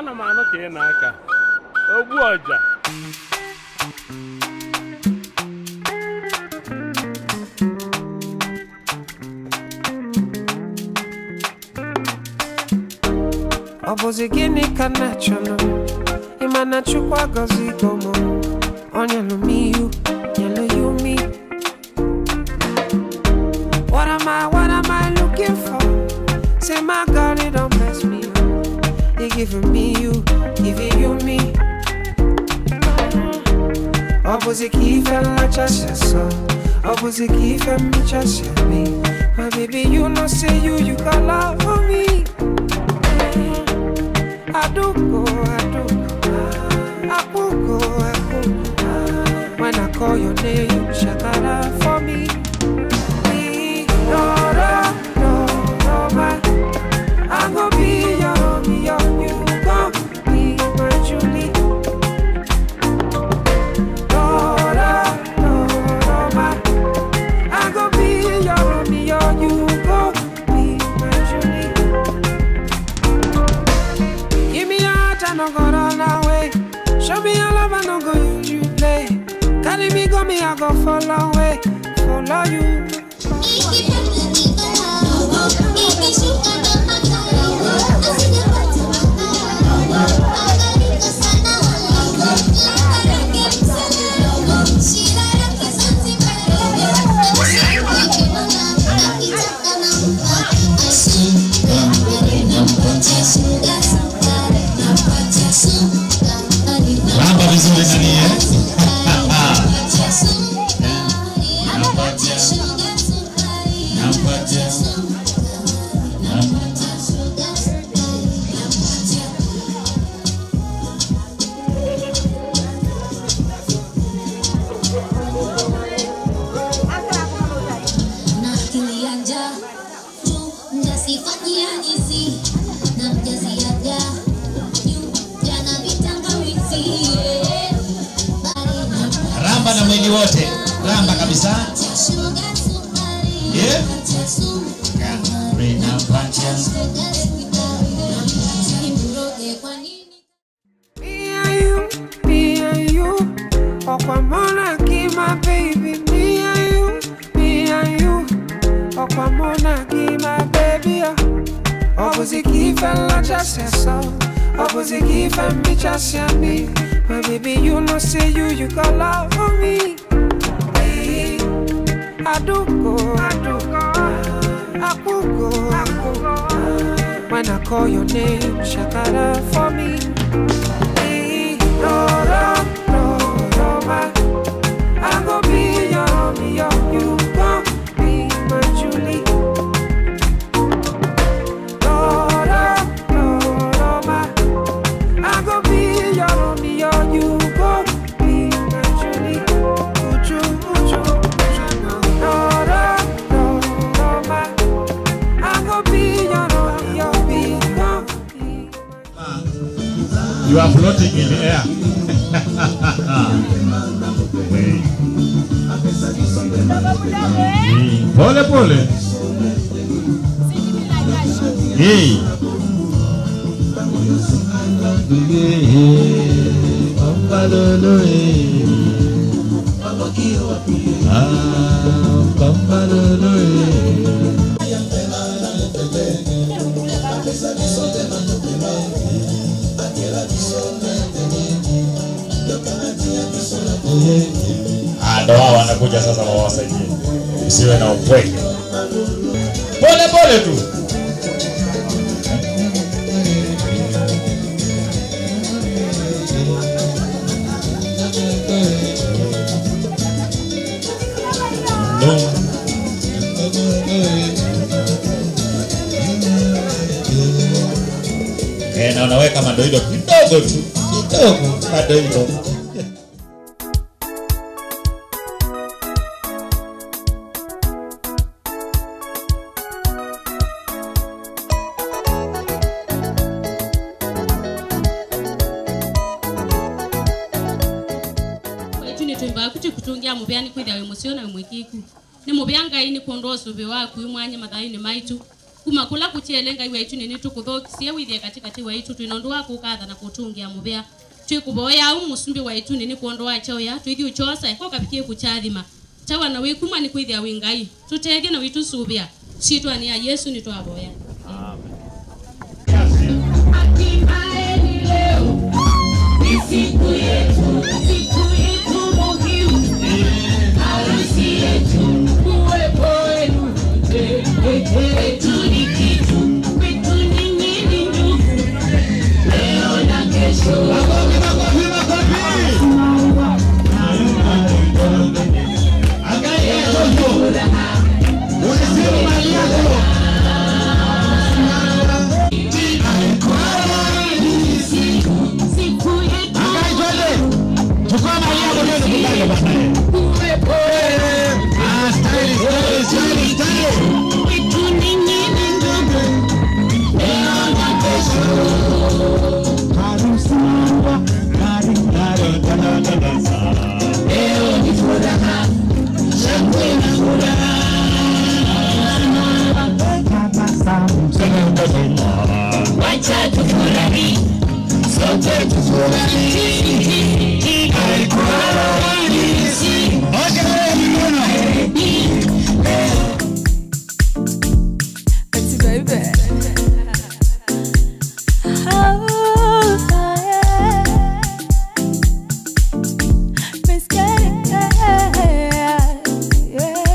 ana m anụ ka ị na-aka ogbu ọja ọ bụzi gịnị ka na chọrọ ịma na chukwu agọzigo m ọ nyelụ m ihu nyelụ ya umi What am I, what am I looking for? Say my God, it don't mess me up. He giving me you, giving you me. Ọ bụzi ka ife nlachasị sọ Ọ bụzi ka ife mmechasị me My baby, you know say you, you got love for me Aduko, aduko Akuko, akuko When I call your name, shakara for me No, no, no, no, my I'm gonna be your, be your, you gon' be my Julie No, no, no, no, my I'm gonna be your, be your, you gon' be my Julie Give me your heart, I no go run away. Show me your love, I no go use you play. Carry me, go me, I go follow away. Follow you. Ramba vizuri nani eh? Nampatia. Ramba na mwili wote. Ramba kabisa. Yeah. Nampatia. Me and you, me and you. Okwamona, give my baby. Me and you, me and you. Okwamona, give my baby. Opposite fella just said so. Opposite and me just said me. My baby, you know, say you, you got love for me. Hey, I do go, I do go. I could go, I could go. When I call your name, shakara for me. Hey, no, no, no, no, my. I go be your, be your, you gon' be my Julie. No, no, no, no, my. I go be your, be your, you gon' be my Julie. Uju, uju, uju, no, no, no, no, my. I go be your, be your, be gon' be my You are floating in the air. Wait. Pole pole. Hey. Ah, ndo wao wanakuja sasa wawasaidie. Usiwe na upweke. Pole pole tu. Eh, na unaweka madoido kidogo tu kidogo madoido etu nitwimba kuti kutungia mubyani kwithia wi musio na wi mwikiku ni mubyangai ni kuondoa usuvi waku imwanya mathaini maitu kuma kula kuchelenga iwe itu nini tukuthokisie withie katikati wa itu twinondoa kukatha na kutungia muvea twikuvoya au musumbi wa itu nini kuondoa chao ya twithi uchosa ko kapikie kuchathima chawa na wikuma ni kwithia wingai tutethie na witu subia citwani ya yesu ni twavoya Pretty baby. Oh, yeah. Miss Kitty, yeah, yeah.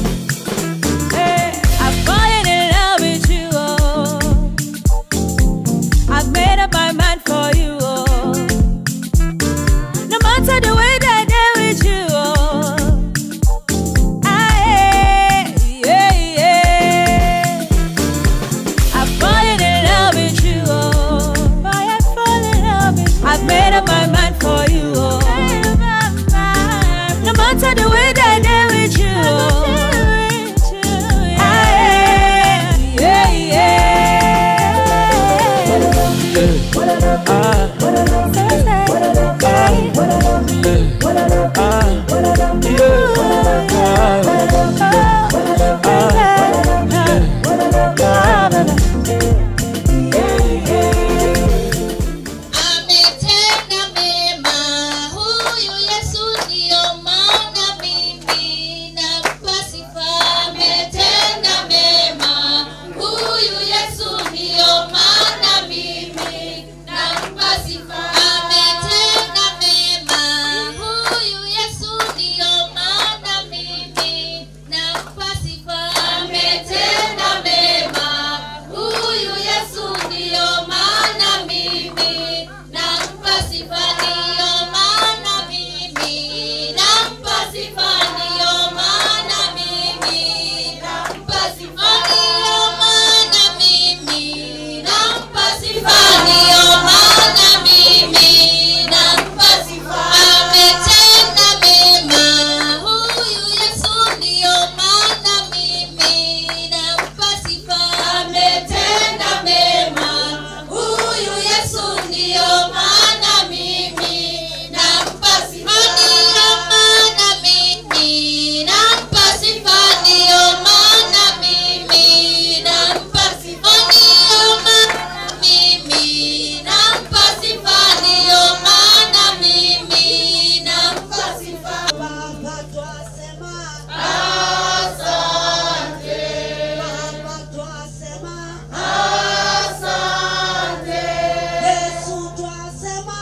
Hey, I've fallen in love with you, oh. I've made up my mind for you, oh. No matter the way that I deal with you, oh. I, yeah, yeah. I've fallen in love with you, oh. I have fallen in love with you. I've made up my mind for you, oh. No matter the way that I deal with you, oh. I, yeah, Ametenda mema huyu Yesu, ndio maana mimi nampa sifa. Ametenda mema huyu Yesu, ndio maana mimi nampa sifa. Ametenda mema huyu Yesu, ndio maana mimi nampa sifa. Ametenda mema huyu Yesu, ndio maana mimi nampa sifa. Ndio maana mimi nampa sifa. Ndio maana mimi nampa sifa. Ndio maana mimi nampa sifa. Ndio maana mimi nampa sifa. Ametenda mema huyu Yesu, ndio maana mimi nampa sifa. Ametenda mema huyu Yesu, ndio maana mimi nampa sifa. Ndio maana mimi nampa sifa. Ndio maana mimi nampa sifa. Ndio maana mimi nampa sifa. Ndio maana mimi nampa sifa. Baba twasema Asante, Baba twasema asante, Yesu twasema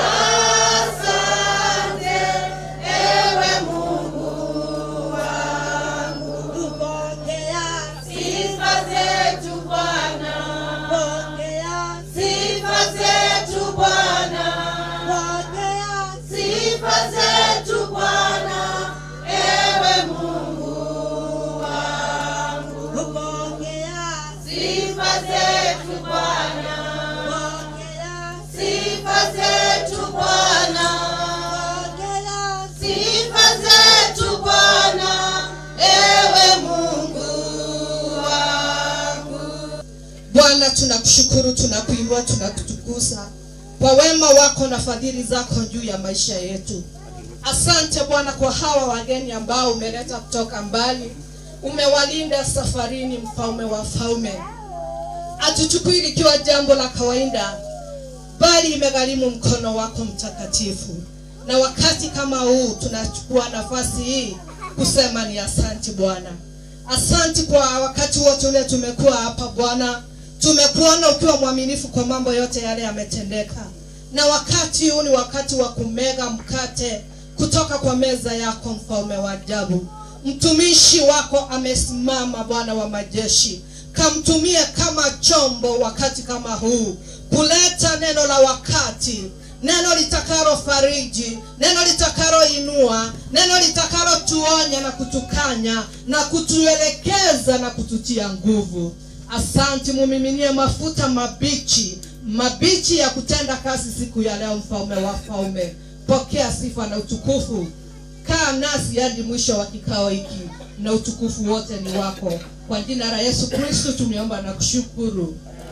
asante, ewe Mungu wangu. tupokea Sifa zetu Bwana, pokea sifa zetu Bwana, pokea sifa zetu Bwana, ewe Mungu wangu. tupokea Sifa zetu Bwana, pokea sifa zetu Bwana, pokea sifa zetu Bwana, ewe Mungu wangu. Bwana, tunakushukuru, tunakuinua, tunakutukuza kwa wema wako na fadhili zako juu ya maisha yetu. Asante Bwana kwa hawa wageni ambao umeleta kutoka mbali. umewalinda safarini mfalme wa falme hatuchukui likiwa jambo la kawaida bali imegharimu mkono wako mtakatifu na wakati kama huu tunachukua nafasi hii kusema ni asanti bwana asanti kwa wakati wote ule tumekuwa hapa bwana tumekuona ukiwa mwaminifu kwa mambo yote yale yametendeka na wakati huu ni wakati wa kumega mkate kutoka kwa meza yako mfalme wa ajabu mtumishi wako amesimama bwana wa majeshi kamtumie kama chombo wakati kama huu kuleta neno la wakati neno litakalo fariji neno litakalo inua neno litakalo tuonya na kutukanya na kutuelekeza na kututia nguvu asanti mumiminie mafuta mabichi mabichi ya kutenda kazi siku ya leo mfalme wa falme pokea sifa na utukufu kaa nasi hadi mwisho wa kikao hiki na utukufu wote ni wako kwa jina la yesu kristo tumeomba na kushukuru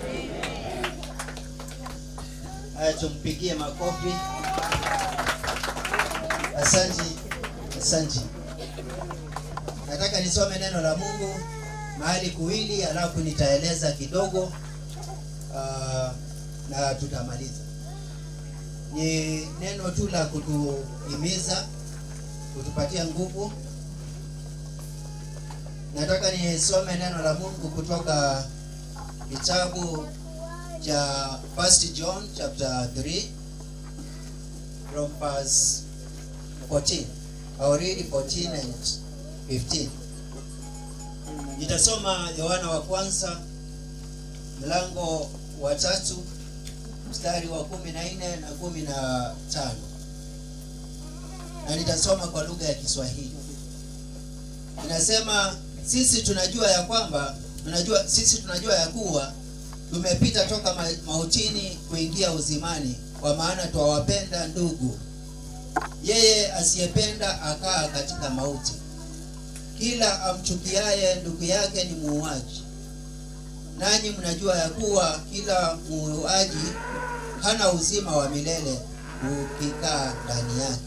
haya tumpigie makofi asanti asanti nataka nisome neno la mungu mahali kuwili alafu nitaeleza kidogo uh, na tutamaliza ni neno tu la kutuhimiza kutupatia nguvu nataka nisome neno la mungu kutoka kitabu cha first john chapter 3 from verse 14 I'll read 14 and 15 nitasoma yohana wa kwanza mlango wa tatu mstari wa kumi na nne na kumi na tano na nitasoma kwa lugha ya kiswahili inasema sisi tunajua ya kwamba tunajua sisi tunajua ya kuwa tumepita toka ma- mautini kuingia uzimani kwa maana twawapenda ndugu yeye asiyependa akaa katika mauti kila amchukiaye ndugu yake ni muuaji nanyi mnajua ya kuwa kila muuaji hana uzima wa milele ukikaa ndani yake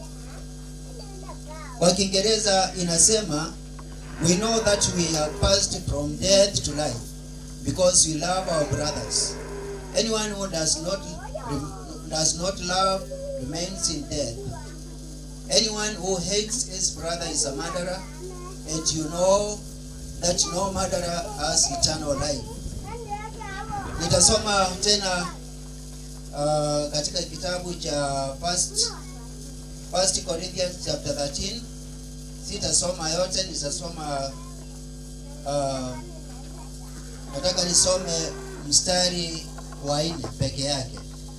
kwa kiingereza inasema we know that we have passed from death to life because we love our brothers anyone who does not does not love remains in death anyone who hates his brother is a murderer and you know that no murderer has eternal life nitasoma tena uh, katika kitabu cha first, first corinthians chapter 13 sitasoma yote nitasoma uh, nataka nisome mstari wa nne peke yake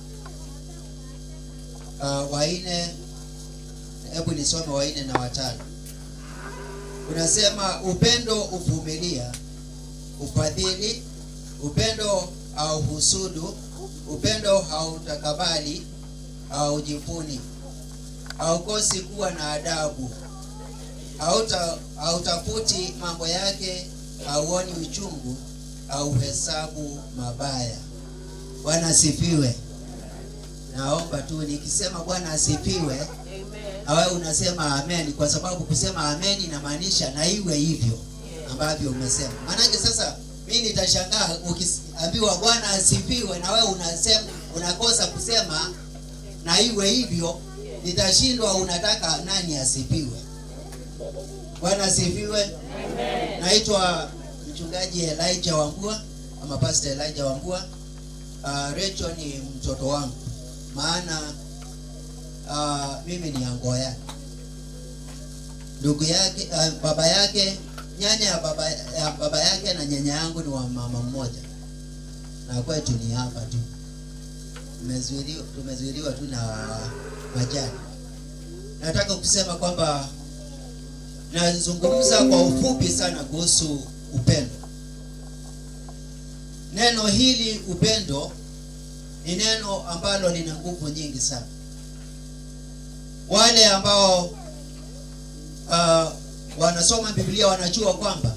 uh, wa nne hebu nisome wa nne na watano unasema upendo uvumilia ufadhili upendo hauhusudu upendo hautakabali haujivuni haukosi kuwa na adabu hauta hautafuti mambo yake hauoni uchungu hauhesabu mabaya bwana asifiwe naomba tu nikisema bwana asifiwe na wewe unasema amen kwa sababu kusema amen inamaanisha na iwe hivyo ambavyo umesema maanake sasa mi nitashangaa ukiambiwa bwana asifiwe na wewe unasema unakosa kusema na iwe hivyo nitashindwa unataka nani asifiwe bwana asifiwe naitwa mchungaji elijah wambua ama pastor elijah wambua uh, Rachel ni mtoto wangu maana uh, mimi ni ango yake ndugu yake uh, baba yake nyanya ya baba, ya baba yake na nyanya yangu ni wa mama mmoja na kwetu ni hapa tu tumezuiliwa tumezuiliwa tu na majani nataka kusema kwamba nazungumza kwa ufupi sana kuhusu upendo neno hili upendo ni neno ambalo lina nguvu nyingi sana wale ambao uh, wanasoma biblia wanajua kwamba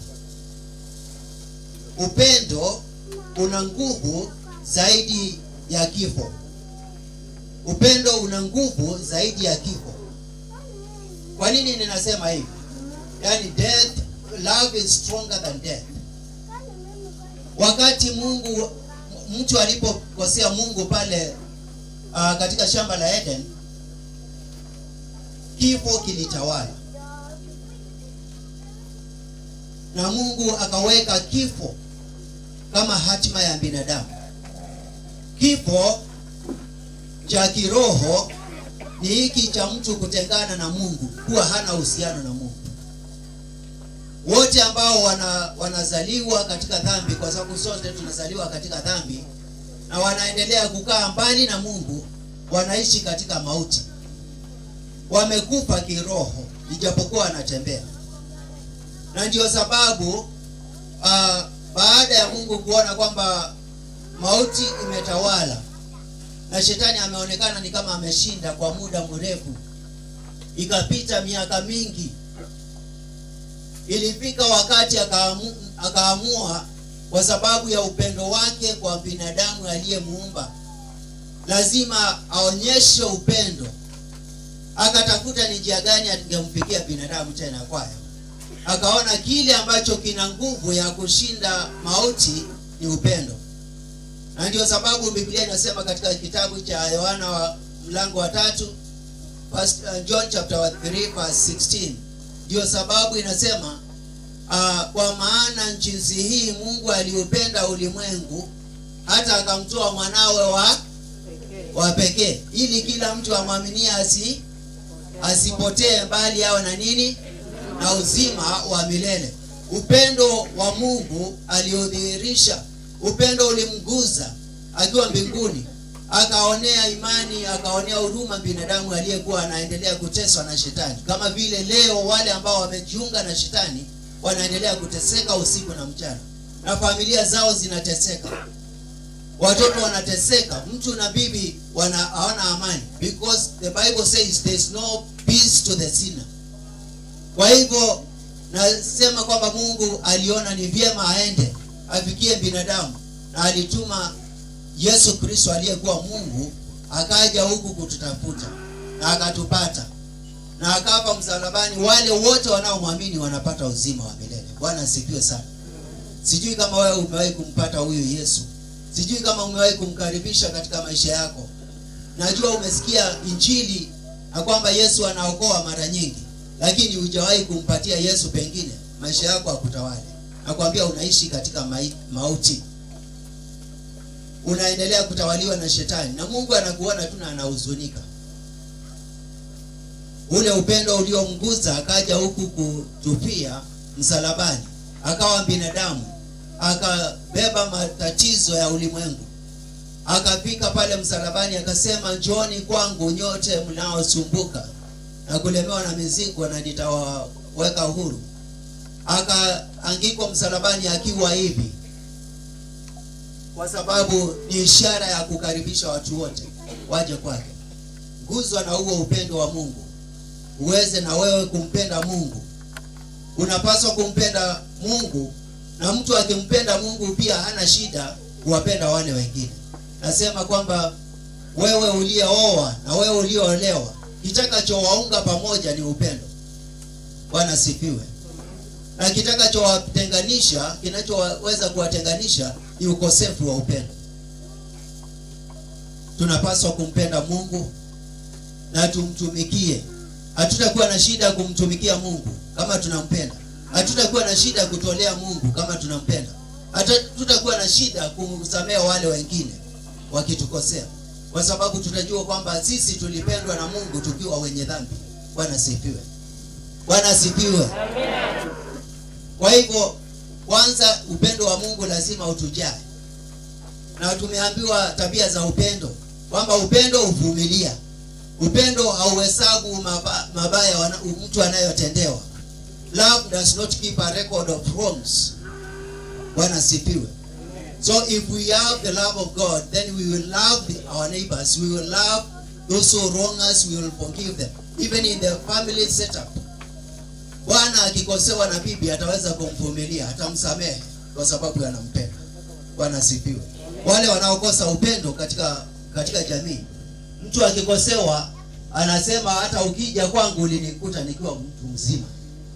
upendo una nguvu zaidi ya kifo upendo una nguvu zaidi ya kifo kwa nini ninasema hivi yaani death love is stronger than death wakati mungu mtu alipokosea mungu pale uh, katika shamba la eden kifo kilitawala na mungu akaweka kifo kama hatima ya binadamu kifo cha kiroho ni hiki cha mtu kutengana na mungu kuwa hana uhusiano na mungu wote ambao wana, wanazaliwa katika dhambi kwa sababu sote tunazaliwa katika dhambi na wanaendelea kukaa mbali na mungu wanaishi katika mauti wamekufa kiroho ijapokuwa wanatembea na ndio sababu uh, baada ya mungu kuona kwamba mauti imetawala na shetani ameonekana ni kama ameshinda kwa muda mrefu ikapita miaka mingi ilifika wakati akaamu, akaamua kwa sababu ya upendo wake kwa binadamu aliyemuumba lazima aonyeshe upendo akatafuta ni njia gani angemfikia binadamu tena kwayo akaona kile ambacho kina nguvu ya kushinda mauti ni upendo na ndio sababu biblia inasema katika kitabu cha yohana wa mlango wa tatu first, uh, john chapter 3 verse 16 ndio sababu inasema uh, kwa maana jinsi hii mungu aliupenda ulimwengu hata akamtoa mwanawe wa wa pekee ili kila mtu amwaminie asi asipotee bali awe na nini na uzima wa milele upendo wa mungu aliodhihirisha upendo ulimguza akiwa mbinguni akaonea imani akaonea huruma binadamu aliyekuwa anaendelea kuteswa na shetani kama vile leo wale ambao wamejiunga na shetani wanaendelea kuteseka usiku na mchana na familia zao zinateseka watoto wanateseka mtu na bibi wana hawana amani because the bible says there is no peace to the sinner kwa hivyo nasema kwamba mungu aliona ni vyema aende afikie binadamu na alituma yesu kristo aliyekuwa mungu akaja huku kututafuta na akatupata na akafa msalabani wale wote wanaomwamini wanapata uzima wa milele bwana asifiwe sana sijui kama wewe umewahi kumpata huyu yesu sijui kama umewahi kumkaribisha katika maisha yako najua umesikia injili na kwamba yesu anaokoa mara nyingi lakini hujawahi kumpatia yesu pengine maisha yako akutawale nakwambia unaishi katika mai, mauti unaendelea kutawaliwa na shetani na mungu anakuona tu na anahuzunika ule upendo uliomguza akaja huku kutupia msalabani akawa binadamu akabeba matatizo ya ulimwengu akafika pale msalabani akasema njoni kwangu nyote mnaosumbuka na kulemewa na mizigo na nitawaweka huru akaangikwa msalabani akiwa hivi kwa sababu ni ishara ya kukaribisha watu wote waje kwake guzwa na huo upendo wa mungu uweze na wewe kumpenda mungu unapaswa kumpenda mungu na mtu akimpenda mungu pia hana shida kuwapenda wale wengine nasema kwamba wewe uliyeoa na wewe uliyoolewa kitakachowaunga pamoja ni upendo bwana sifiwe na kitakachowatenganisha kinachoweza kuwatenganisha ni ukosefu wa upendo tunapaswa kumpenda mungu na tumtumikie hatutakuwa na shida ya kumtumikia mungu kama tunampenda hatutakuwa na shida ya kutolea mungu kama tunampenda hatutakuwa na shida kusamea wale wengine wakitukosea kwa sababu tutajua kwamba sisi tulipendwa na mungu tukiwa wenye dhambi bwana sifiwe bwana sifiwe kwa hivyo kwanza upendo wa mungu lazima utujae na tumeambiwa tabia za upendo kwamba upendo huvumilia upendo hauhesabu maba, mabaya wana, mtu anayotendewa love does not keep a record of wrongs bwana sifiwe so if we have the love of god then we will love the, our neighbors we will love those who wrong us we will forgive them even in the family setup bwana akikosewa na bibi ataweza kumvumilia atamsamehe kwa sababu anampenda bwana asifiwe wale wanaokosa upendo katika katika jamii mtu akikosewa anasema hata ukija kwangu ulinikuta nikiwa mtu mzima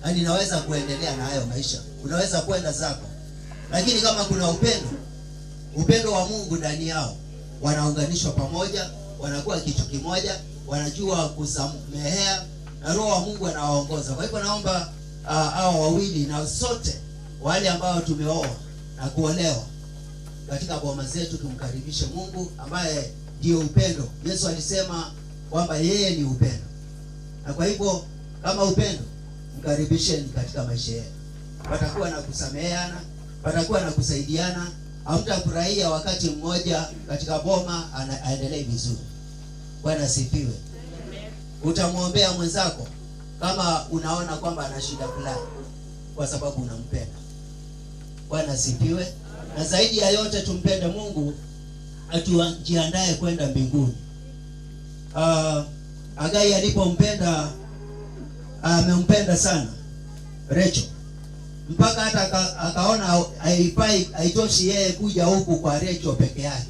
na ninaweza kuendelea na hayo maisha unaweza kwenda zako lakini kama kuna upendo upendo wa mungu ndani yao wanaunganishwa pamoja wanakuwa kitu kimoja wanajua kusamehea na roho wa mungu anawaongoza kwa hivyo naomba uh, hao wawili na sote wale ambao tumeoa na kuolewa katika boma zetu tumkaribishe mungu ambaye ndiyo upendo yesu alisema kwamba yeye ni upendo na kwa hivyo kama upendo mkaribisheni katika maisha yenu patakuwa na kusameheana patakuwa na kusaidiana hamtafurahia wakati mmoja katika boma ana- aendelee vizuri bwana asifiwe utamwombea mwenzako kama unaona kwamba ana shida fulani kwa sababu unampenda bwana asifiwe na zaidi ya yote tumpende mungu atujiandae kwenda mbinguni uh, agai alipompenda amempenda sana Rachel mpaka hata aka, akaona haifai haitoshi yeye kuja huku kwa Rachel peke yake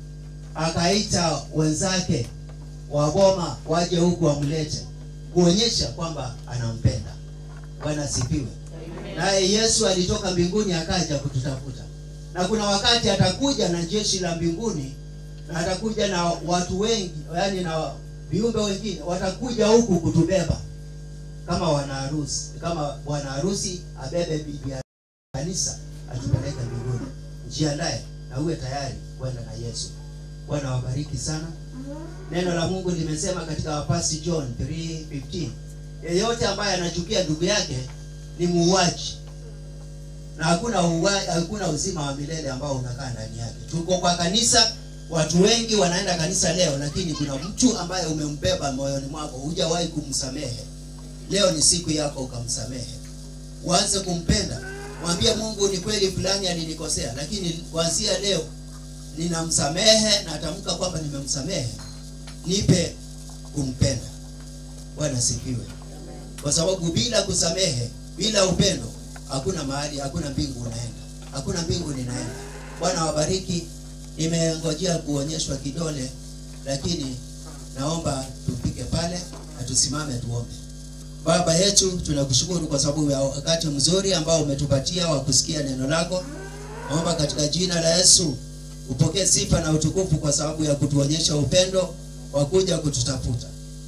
akaita wenzake wa boma waje huku wamlete kuonyesha kwamba anampenda bwana asifiwe naye yesu alitoka mbinguni akaja kututafuta na kuna wakati atakuja na jeshi la mbinguni na atakuja na watu wengi yani na viumbe wengine watakuja huku kutubeba kama wanaharusi kama bwana harusi abebe bibi ya kanisa atupeleke mbinguni jiandae na uwe tayari kwenda na yesu bwana wabariki sana neno la mungu limesema katika wapasi john 3:15 yeyote ambaye anachukia ndugu yake ni muuaji na hakuna uwa, hakuna uzima wa milele ambao unakaa ndani yake tuko kwa kanisa watu wengi wanaenda kanisa leo lakini kuna mtu ambaye umembeba moyoni mwako hujawahi kumsamehe leo ni siku yako ukamsamehe uanze kumpenda mwambie mungu ni kweli fulani alinikosea lakini kuanzia leo ninamsamehe na atamka kwamba nimemsamehe nipe kumpenda bwana sifiwe kwa sababu bila kusamehe bila upendo hakuna mahali hakuna mbingu unaenda hakuna mbingu ninaenda bwana wabariki nimengojea kuonyeshwa kidole lakini naomba tupike pale na tusimame tuombe baba yetu tunakushukuru kwa sababu ya wakati mzuri ambao umetupatia wa kusikia neno lako naomba katika jina la yesu upokee sifa na utukufu kwa sababu ya kutuonyesha upendo wa kuja kututafuta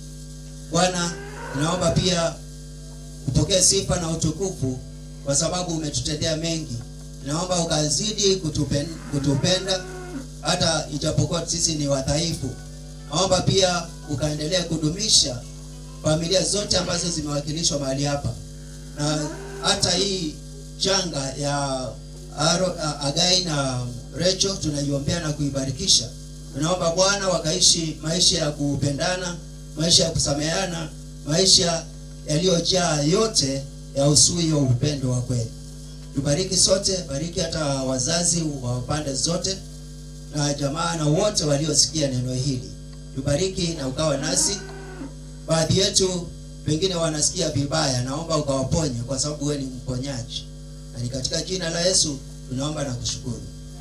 bwana naomba pia upokee sifa na utukufu kwa sababu umetutendea mengi naomba ukazidi kutupen, kutupenda hata ijapokuwa sisi ni wadhaifu naomba pia ukaendelea kudumisha familia zote ambazo zimewakilishwa mahali hapa na hata hii changa ya Aro, a- agai na recho tunaiombea na kuibarikisha tunaomba bwana wakaishi maisha ya kupendana maisha ya kusameheana maisha yaliyojaa yote ya usui wa upendo wa kweli tubariki sote bariki hata wazazi wa pande zote na jamaa na wote waliosikia neno hili tubariki na ukawa nasi baadhi yetu pengine wanasikia vibaya naomba ukawaponye kwa sababu wewe ni mponyaji na ni katika jina la yesu tunaomba na kushukuru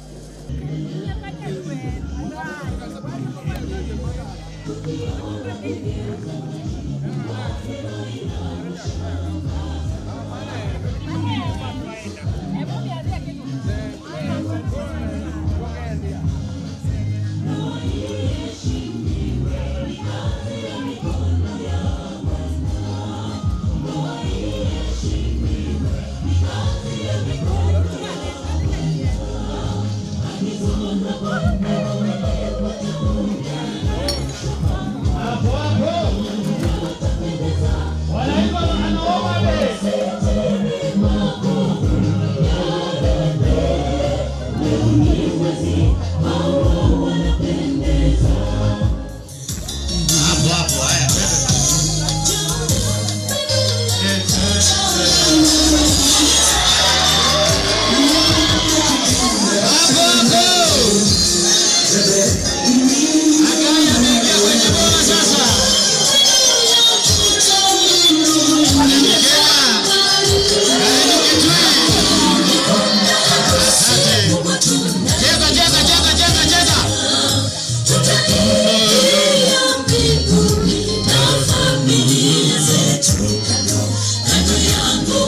hapo hapo haya Cheza, cheza, cheza, cheza, cheza. mbinguni na familia zetu kando kando yangu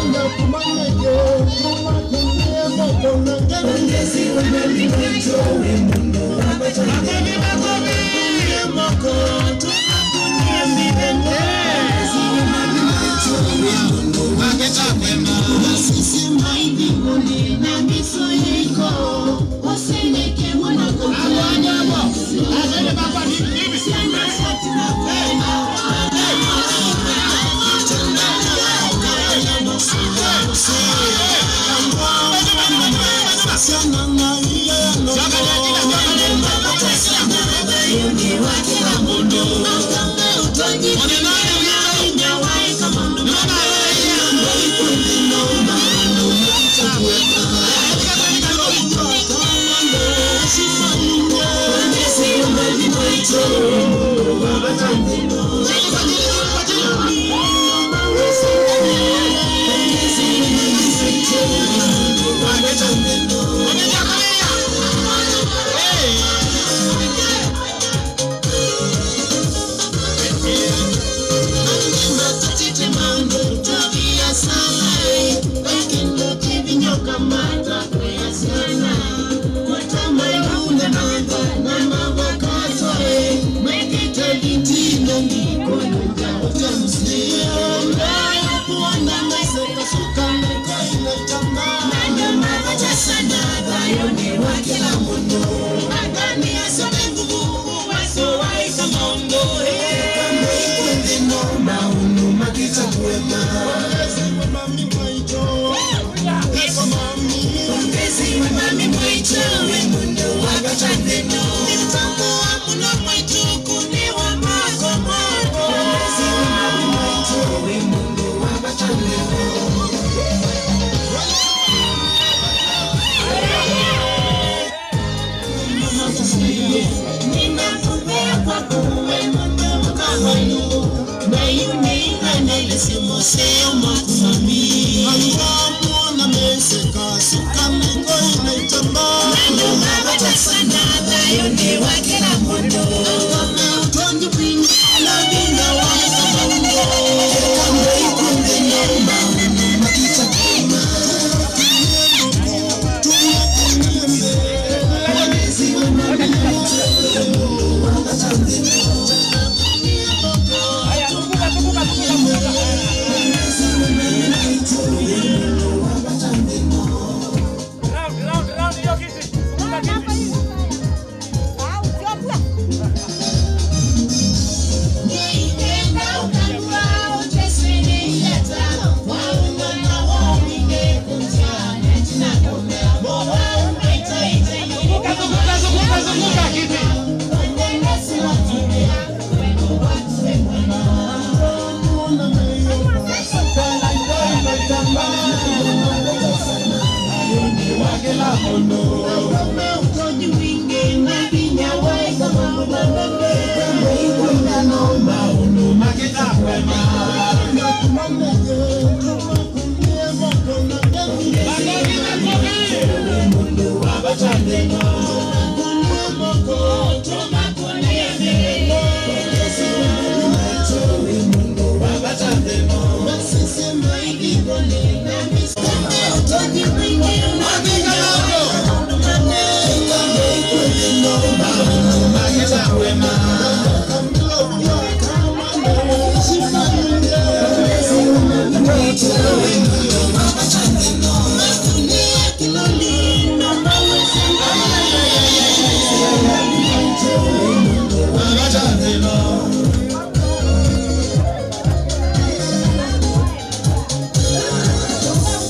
Thank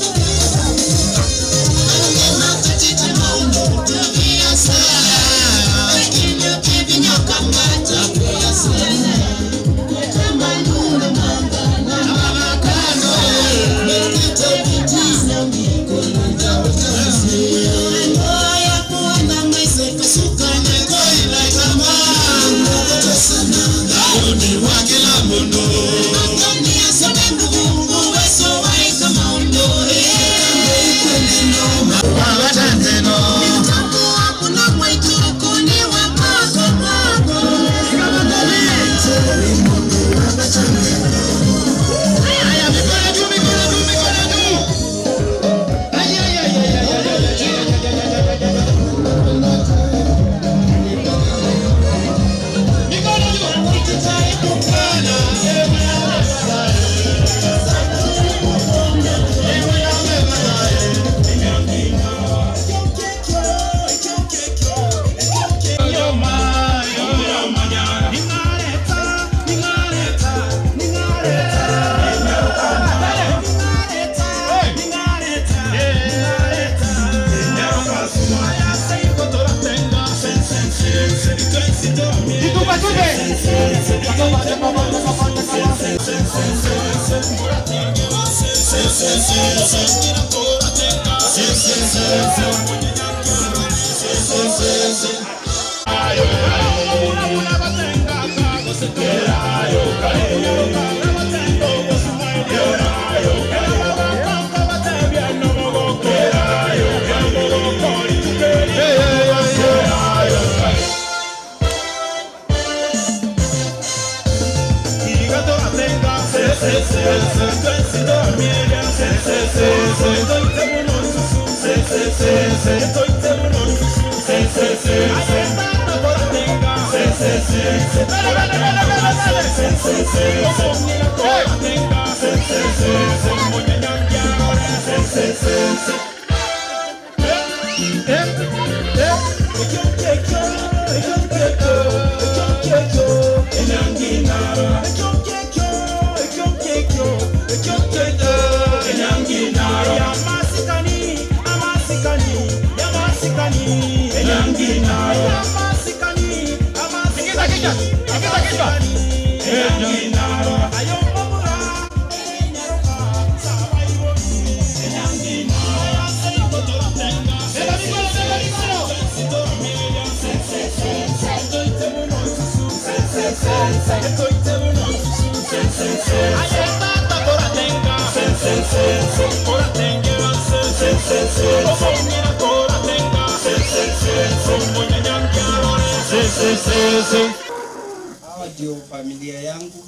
Hawa ndio familia yangu.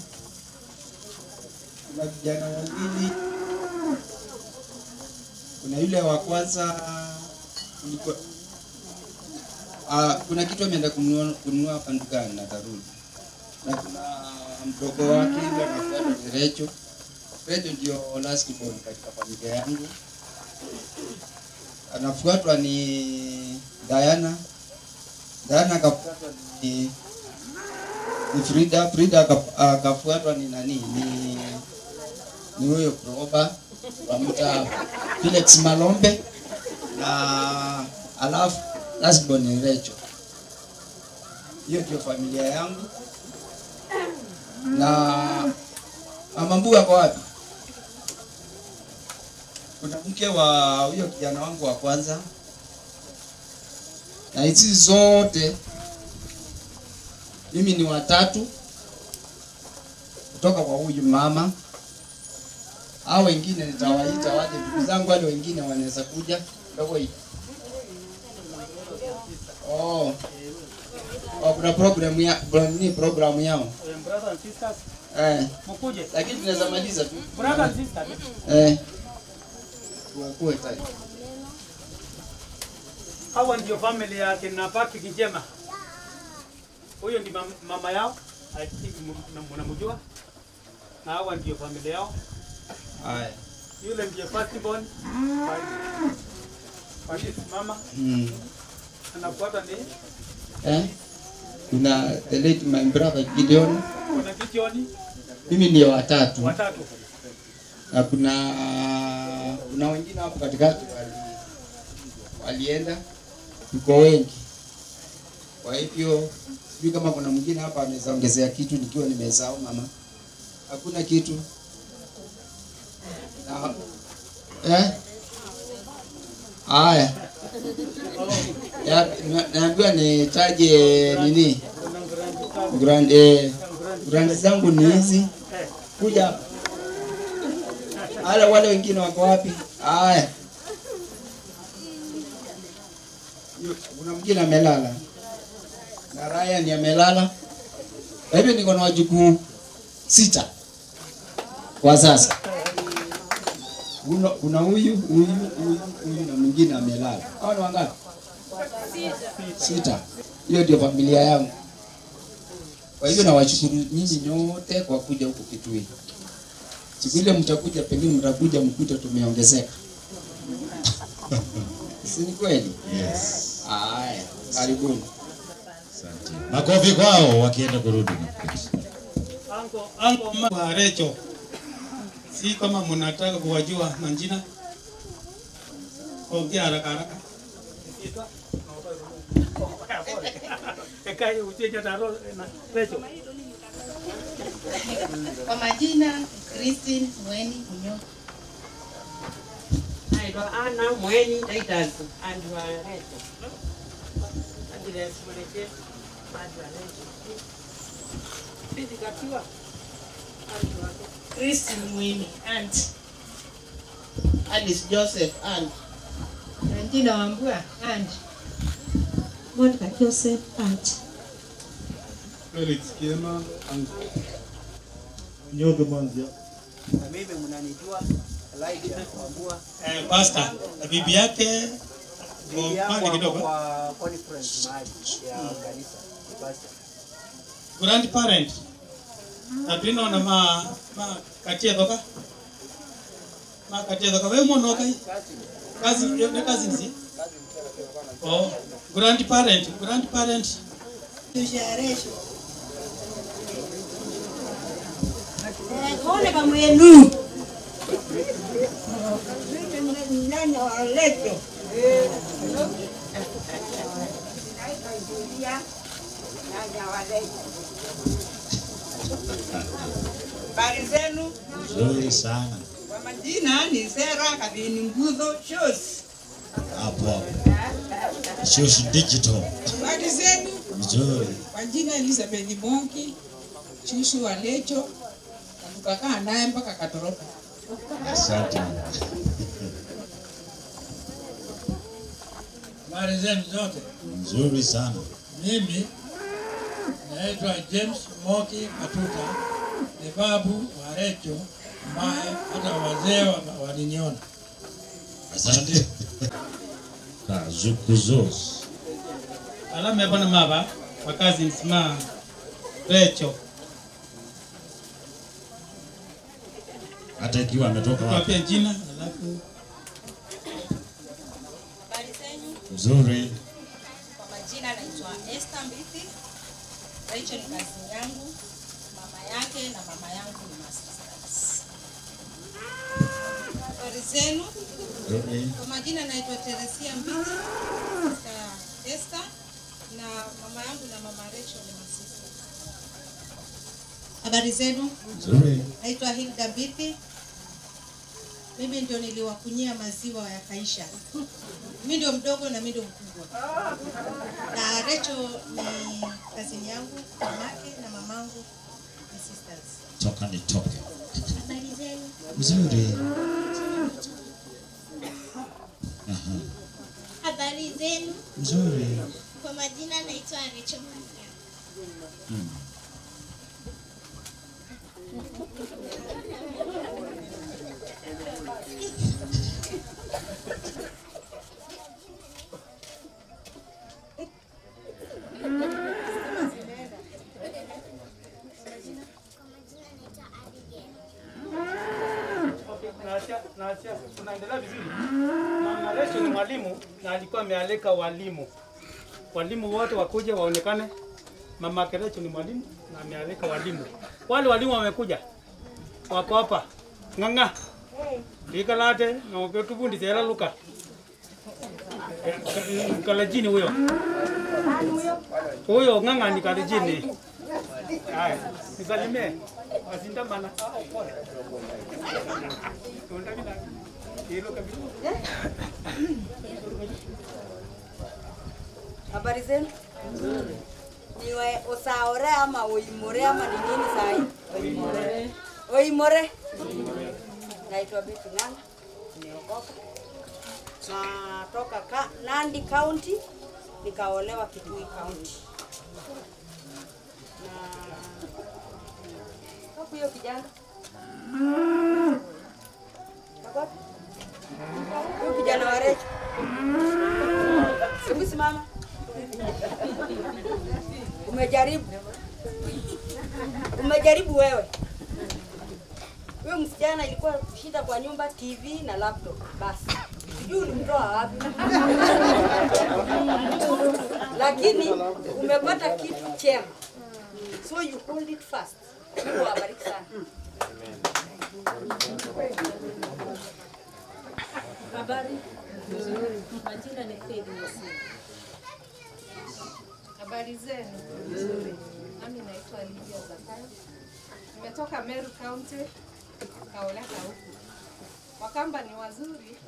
Kuna vijana wawili, kuna yule wa kwanza kulikuwa Ah, kuna kitu ameenda kununua kununua hapa dukani na tarudi, na kuna mdogo wake yule anafuata ni Recho. Recho ndio last born katika familia yangu, anafuatwa ni Diana. Diana akafuatwa ni ni Frida, Frida aka- akafuatwa ni nani? Ni ni huyo Proba wamta Felix Malombe na alafu lastborn ni Recho. Hiyo ndio familia yangu. Na mama Mbuga kwa wapi? Kuna mke wa huyo kijana wangu wa kwanza, na hizi zote mimi ni watatu kutoka kwa huyu mama. Hao wengine nitawaita waje, ndugu zangu wale wengine wanaweza kuja ndogo hii. Oh. Oh, kuna program ya pro- ni program yao. Brothers and sisters, Eh, mkuje. lakini tunaweza maliza tu. Brothers and sisters. Eh. Tuwakuwe tayari. Hawa ndio family ya kina Patrick Njema. Huyo ndi mam- mama yao, I think m- mnamjua. Na hawa ndio familia yao. Haya. Yule ndiye first born. Kwa his mama Mm. anafuata ni Eh? Kuna the late my brother Gideon. kuna Gideon Mimi ndio watatu. watatu. na kuna kuna wengine hapo katikati wali, walienda, tuko wengi. Kwa hivyo sijui kama kuna mwingine hapa anaweza ongezea kitu nikiwa nimesahau mama. Hakuna kitu na, eh? Haya, Ya, na- naambiwa nitaje nini grand eh, grand zangu ni hizi kuja hapa. Hala wale wengine wako wapi? Haya. Yu- Kuna mwingine amelala. Na Ryan amelala. Kwa hivyo niko na wajukuu sita kwa sasa. Kuna kuna huyu, huyu, huyu, huyu na mwingine amelala. Hao ni wangapi? Sita. Hiyo ndio familia yangu. Kwa hivyo nawashukuru nyinyi nyote kwa kuja huku Kitui. Siku ile mtakuja, pengine mtakuja mkute tumeongezeka. si ni kweli? Yes. Haya, karibuni. Makofi kwao wakienda kurudi. Anko anko mama wa Recho. Si kama mnataka kuwajua majina. Ongea haraka haraka. Ekai ucheja taro na Recho. Kwa majina Christine Mweni Munyo. naitwa Ana Mweni Titus Andrew Reto. Agnes Mweleke Andrew Reto. Bibi Katiwa Andrew Reto. Christine Mwini, aunt. Alice Joseph, aunt. Angina Wambua, aunt. Monica Joseph, aunt. Felix Kiema, aunt. Nyoge Manzia. Na mimi mnanijua Elijah Wambua. Eh, pastor, na bibi yake Bibi yangu pale ako kidogo. kwa conference mahali ya kanisa. ni pastor. grandparent atwinona ma ma katia thoka ma katia thoka we mono kai kazi ne kazi nsi oh grandparent grandparent Tusharesho. Kone kama yenu. Nani wa leto. Habari zenu? Nzuri sana. Kwa majina ni Sera Kabini Nguzo Shoes. Hapo hapo. Shosh digital. Habari zenu? Nzuri. Kwa jina Elizabeth Monki, shushu wa Lecho, na tukakaa naye mpaka katoroka. Asante. Habari zenu zote. Nzuri sana. Mimi naitwa James Moki Matuta, ni babu wa Recho ambaye hata wazee wa- waliniona. Asante. Kazukuzos. alame bana maba wa cousins ma Recho Hata ikiwa ametoka wapi? wapia jina alafu Habari zenyu? Nzuri. Kwa majina naitwa Esther Mbithi. Rachel ni kazi yangu, mama yake na mama yangu ni masisters. Habari zenu? Nzuri. Kwa majina naitwa Teresia Mbithi, sister Esther na mama yangu na mama Rachel ni masisters. Habari zenu? Nzuri. Naitwa Hilda Mbithi. Mimi ndio niliwakunyia maziwa yakaisha. Mimi ndio mdogo na mimi ndio mkubwa. Na Rachel ni kazini yangu, mamake na mamangu ni sisters. Toka nitoke. Habari zenu? Nzuri. Aha. Habari zenu, Nzuri. kwa majina naitwa Rachel Maria. Hmm. Naachia- naachia- tunaendelea vizuri. Mama Rachel ni mwalimu na alikuwa amealika walimu, walimu wote wakuje waonekane. Mama yake Rachel ni mwalimu na amealika walimu. Wale walimu wamekuja, wako hapa ng'ang'a ikalate noketuvundisha ela luka kalajini huyo huyo ng'ang'a ni kalajini. Haya, nisalimie wasindamana. Habari zenu? Niwe usaore ama uimore ama ni nini sahi? Uimore. Uimore. Naitwa Betty Ng'ang'a. Nimeokoka. Natoka ka, Nandi County nikaolewa Kitui County. Na hapo hiyo kijana. Kako? Huyo kijana wa Recho. Hebu simama. Umejaribu. Umejaribu wewe. Huyo msichana ilikuwa shida kwa nyumba TV na laptop. Basi. Sijui ulimtoa wapi. Lakini umepata kitu chema. So you hold it fast. Mungu awabariki sana. Habari nzuri. Majina ni Faith Mosini. Habari zenu? Nzuri. Nami naitwa Lydia Zakayo. Nimetoka Meru County, Kaoleka huku. Wakamba ni wazuri.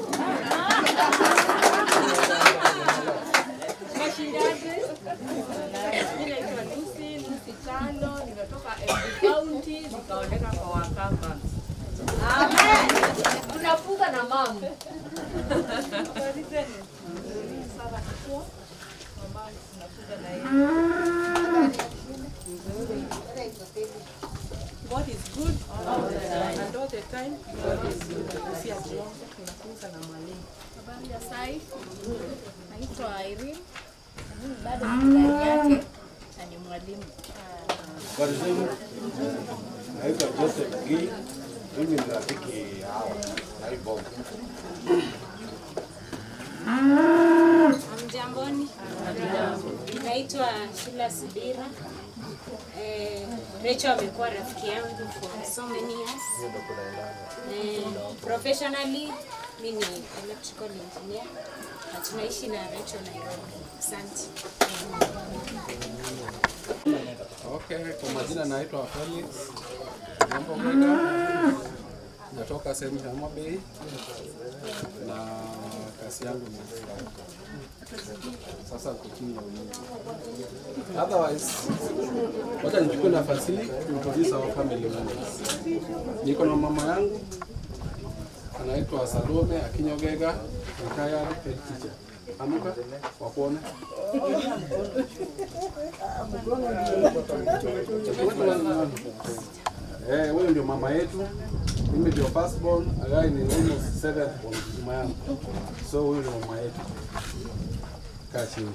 Mashindaje? Mimi naitwa Lucy, Lucy Tano, nimetoka Embu County, nikaondoka kwa Wakamba. Amen. Tunafunga na mama. Habari zenu? Sana kukua. Mama tunafunga na yeye. Nzuri. God is good all the time. And all the time God is good. Si atuombe tunafunga na mwalimu. Habari ya sai, naitwa Irene, na mimi bado ni ndani yake na ni mwalimu. Habari zenu? Naitwa Joseph Gii. Mimi ni rafiki hawa Naibob. Mjamboni, naitwa Shila Subira. Eh, Rachel amekuwa rafiki yangu for so many years. Eh, professionally mi ni electrical engineer na tunaishi na Rachel Nairobi. Asante. Okay, kwa majina naitwa Felix Jambo Mwega, natoka sehemu ya Homa Bay na kazi yangu ni sasa niko chini ya ulinzi. Otherwise, wacha nichukue nafasi hii kuintroduce our family members. Niko na mama yangu anaitwa Salome Akinyogega, retired head teacher. Amuka wakuone. Eh, huyo ndio mama yetu. Mimi ndio first born, Agai ni almost seventh born mama yangu. So huyo ndio mama yetu. Kaa chini.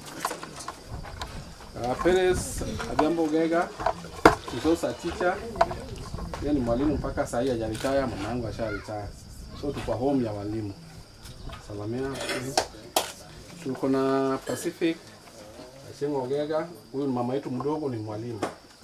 Uh, Perez Adhiambo Gega is also a teacher. Yeye ni mwalimu mpaka saa hii hajaretire, mama yangu asharetire. So tuko home ya walimu. Salamia. Tuko na Pacific Achengo Gega, huyu ni mama yetu mdogo, ni mwalimu.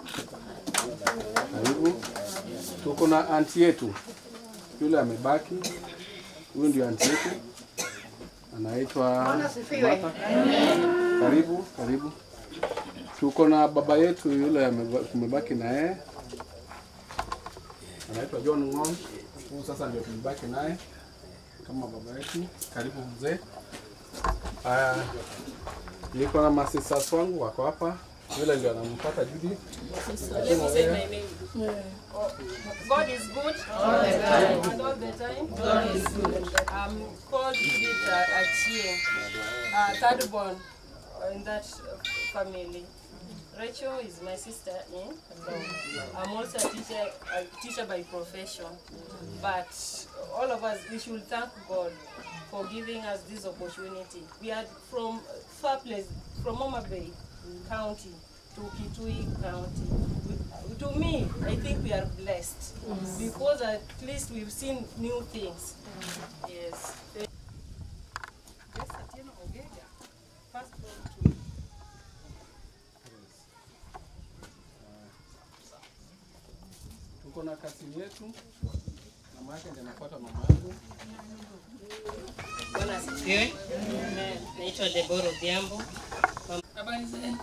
Karibu. Tuko na anti yetu yule amebaki, huyu ndio anti yetu anaitwa Bwana asifiwe. Martha. Karibu, karibu. Tuko na baba yetu yule ameba- tumebaki na yeye anaitwa John Ng'ong. Huyu sasa ndio tumebaki naye kama baba yetu. Karibu mzee. Haya, niko na masisters wangu wako hapa, yule ndio anampata Judy. Let me say my name. Oh, God is good all the time. And all the time, God is good. I'm called Judith uh, Achie, uh, third born in that uh, family. Rachel is my sister in law. I'm also a teacher, a teacher by profession. But all of us, we should thank God for giving us this opportunity. We are from far place, from Homa Bay County to Kitui County. We- To me, I think we are blessed because at least we've seen new things. Yes. Yes, Atieno Ogega, first born to Tuko na kasini yetu, mama yake ndiye anafuata mama yangu. Bwana asifiwe. Naitwa Debora Odhiambo. Habari zenu?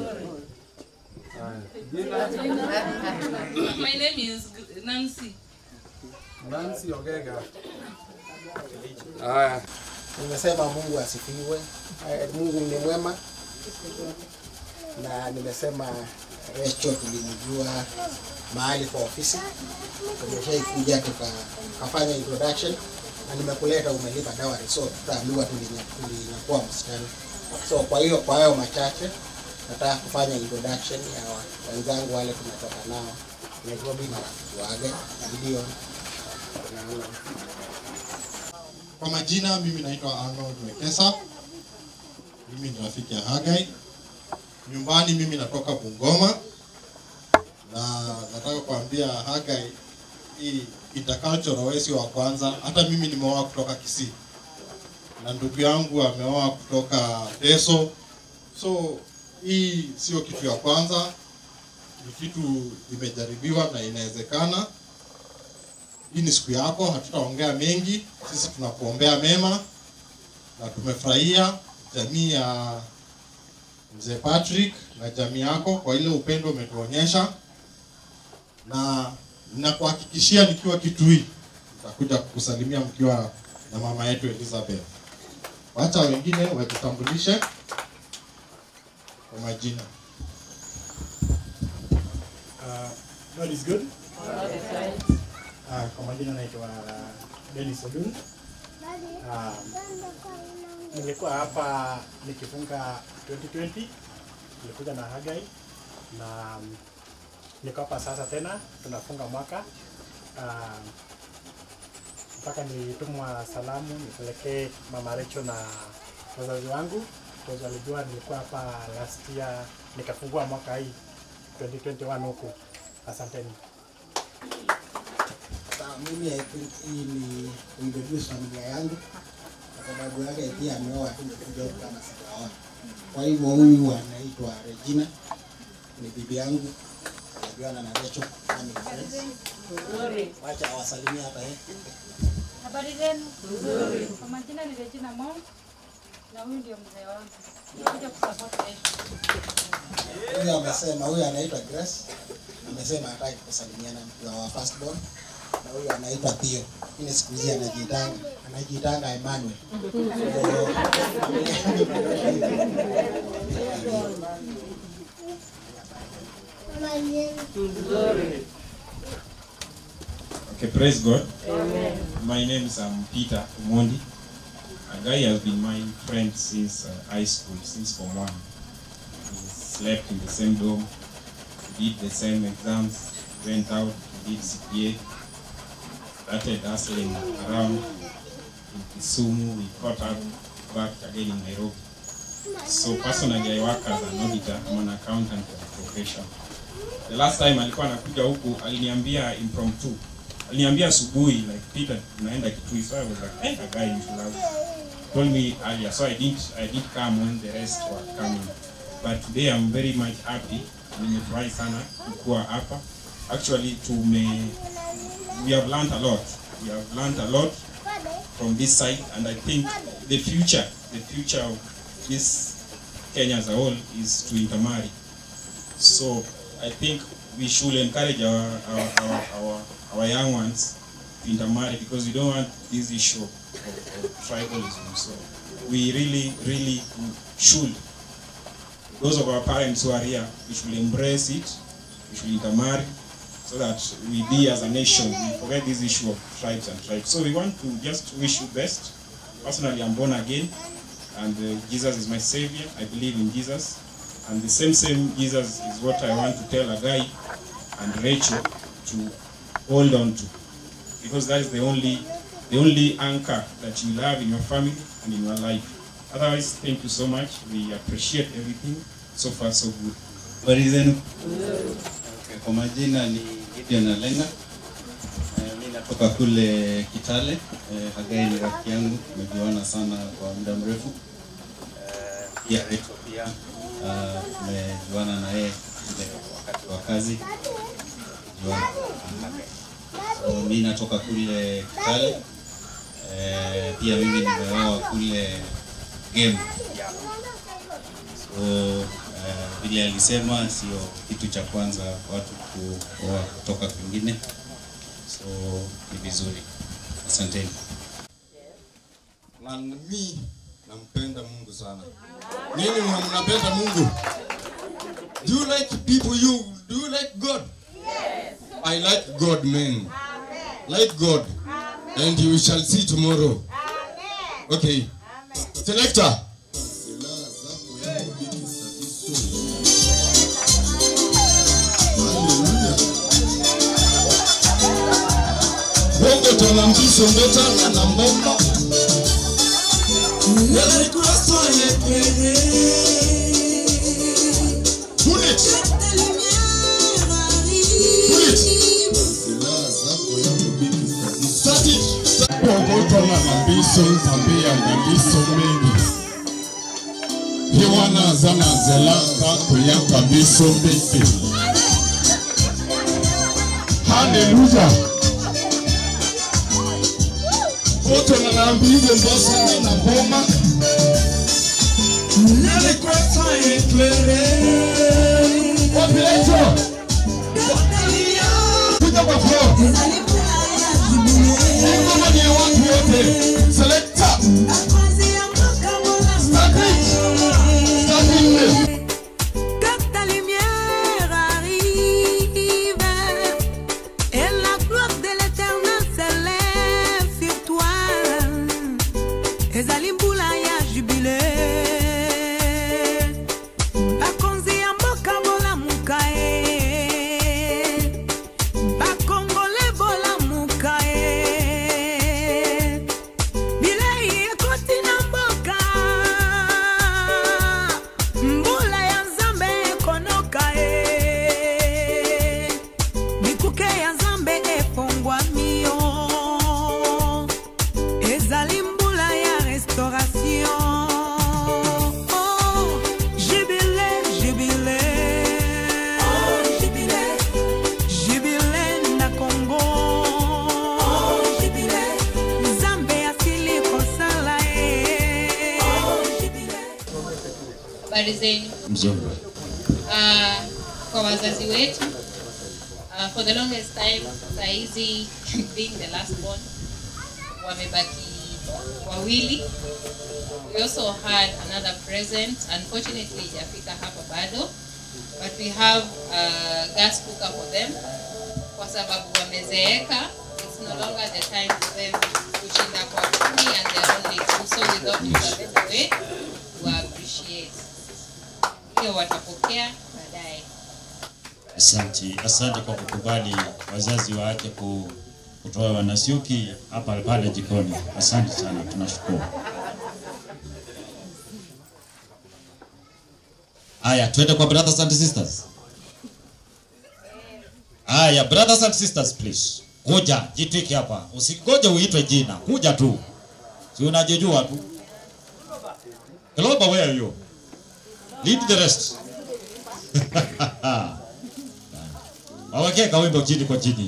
Jina My name is Nancy. Nancy Ogega. Haya, Nimesema Mungu asifiwe. Eh, Mungu ni mwema, na nimesema Rachel tulimjua mahali kwa ofisi, tumeshaikuja tukafanya introduction na nimekuleta, umelipa dawari, so tutaambiwa tulinya- tulinyakuwa msichana. So kwa hiyo kwa hayo machache nataka kufanya introduction ya wa- wenzangu wale tumetoka nao Nairobi na rafiki wage Gideon na Kwa majina mimi naitwa Arnold Wekesa. Mimi ni rafiki ya Hagai. Nyumbani mimi natoka Bungoma na nataka kuambia Hagai hii intercultural wewe sio wa kwanza. Hata mimi nimeoa kutoka Kisii na ndugu yangu ameoa kutoka Teso. So hii sio kitu ya kwanza, ni kitu imejaribiwa na inawezekana. Hii ni siku yako, hatutaongea mengi. Sisi tunakuombea mema na tumefurahia jamii ya mzee Patrick na jamii yako kwa ile upendo umetuonyesha, na ninakuhakikishia nikiwa Kitui tutakuja kukusalimia mkiwa na mama yetu Elizabeth. Wacha wengine wajitambulishe kwa majina. Uh, God is good. Uh, kwa majina naitwa Dennis Odun. Um, nilikuwa hapa nikifunga 2020 nilikuja na Hagai na um, niko hapa sasa tena tunafunga mwaka um, mpaka nilitumwa salamu nipelekee mama Recho na wazazi wangu kwa walijua nilikuwa hapa last year nikafungua mwaka hii 2021 huku. Asanteni. Sawa, mimi I think hii ni kuintroduce familia yangu kwa sababu yake pia ameoa tu nikuja huku kama sijaoa. Kwa hivyo huyu anaitwa Regina, ni bibi yangu, anajuana na Rachel, family friends. Wacha awasalimie hapa eh. Habari zenu? Nzuri. Kwa majina ni Regina Mom na huyu ndio mzee wangu. Nikuja kusupport Rachel. Huyu amesema, huyu anaitwa Grace, amesema hataki kusalimiana na wa first born na huyu anaitwa Theo. Ile siku hizi anajiitanga anajiitanga Emmanuel. Okay, praise God. Amen. My name is um, Peter Umondi. A guy has been my friend since uh, high school, since Form 1. We slept in the same dorm, we did the same exams, went out, we did CPA, started hustling around in Kisumu, we caught up back again in Nairobi. So personally, I work as an auditor, I'm an accountant by profession. The last time alikuwa anakuja huku aliniambia impromptu aliniambia asubuhi like Peter tunaenda Kitui so I was like hey, a guy you should have told me earlier so I didn't I did come when the rest were coming but today I'm very much happy nimefurahi sana kuwa hapa actually tume we have learned a lot we have learned a lot from this side and I think the future the future of this Kenya as a whole is to intermarry so I think we should encourage our our, our, our, our young ones to intermarry because we don't want this issue of, of, of tribalism. So we really, really should. Those of our parents who are here, we should embrace it. We should intermarry so that we be as a nation, we forget this issue of tribes and tribes. So we want to just wish you best. Personally, I'm born again, and uh, Jesus is my savior. I believe in Jesus. And the same same Jesus is what I want to tell a guy and Rachel to hold on to. Because that is the only the only anchor that you have in your family and in your life. Otherwise, thank you so much. We appreciate everything. So far, so good. Habari zenu? Okay, Kwa majina ni Gideon Alenga. Eh, Mimi natoka kule Kitale. Eh, Hagai ni rafiki yangu, tumejuana sana kwa muda mrefu. Eh, Pia Rachel pia ah, tumejuana na yeye ile wakati wa kazi. Tumejuana na Hagai. So, mimi natoka kule Kitale. Eh, pia mimi nimeoa kule game so eh, vile alisema sio kitu cha kwanza watu kuoa kutoka kwingine so ni vizuri asanteni na mimi nampenda Mungu sana. Nini mna- mnapenda Mungu? Do you like people you do you like God? Yes. I like God man. Like God. And you shall see tomorrow. Okay. Selector. Bongo tana mbiso mbetana na mbombo. Yale Kristo yepere. Pull it. Pull it. Start it. Bongo tana na mbiso ntambia na mbiso mengi. Hiwana zana zelaka kuyaka mbiso mbete. Hallelujah. wote wanaambiwa mbosani na boma nalikweta eklere wapileto kuja kwa flo Ngoma ni ya watu wote. Selector. Starting. Starting. Que ta lumière arrive et la gloire de l'éternel s'élève sur toi. ezali mbula ya jubile bakonzi ya mboka bolamuka ye bakongole bolamuka ye bilei ekoti na mboka mbula ya nzambe ekonoka ye bikuke ya nzambe efongwami yo ezali mbula ya restauration Oh, jubile jubile jubile na kongo nzambe asili kosala ye habari zenu Mzuri. uh, kwa wazazi wetu uh, for the longest time saizi being the last born wamebaki wawili we also had another present unfortunately ijafika hapa bado but we have uh, gas cooker for them kwa sababu wamezeeka it's no longer the time for them kushinda kwa kumi and they're only two so we thought it was a better way to appreciate hiyo watapokea baadaye Asante, asante kwa kukubali wazazi waache ku, kutoa wanasiuki hapa pale jikoni. Asante sana, tunashukuru. Aya, twende kwa brothers and sisters. Aya, brothers and sisters please. Kuja, jitwike hapa. Usingoje uitwe jina. Kuja tu. Si unajijua tu. Kiloba, where are you? Lead the rest. Wawekee kawimbo chini kwa chini.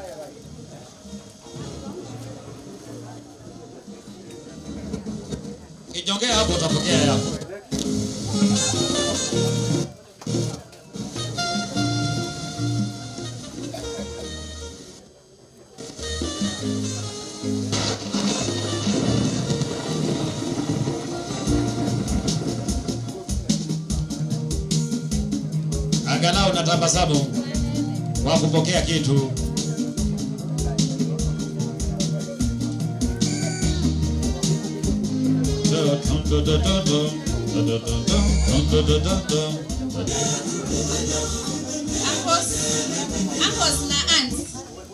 Kijongea hapo utapokea yako. Angalau natabasamu kwa kupokea kitu. Uncles, uncles na aunts.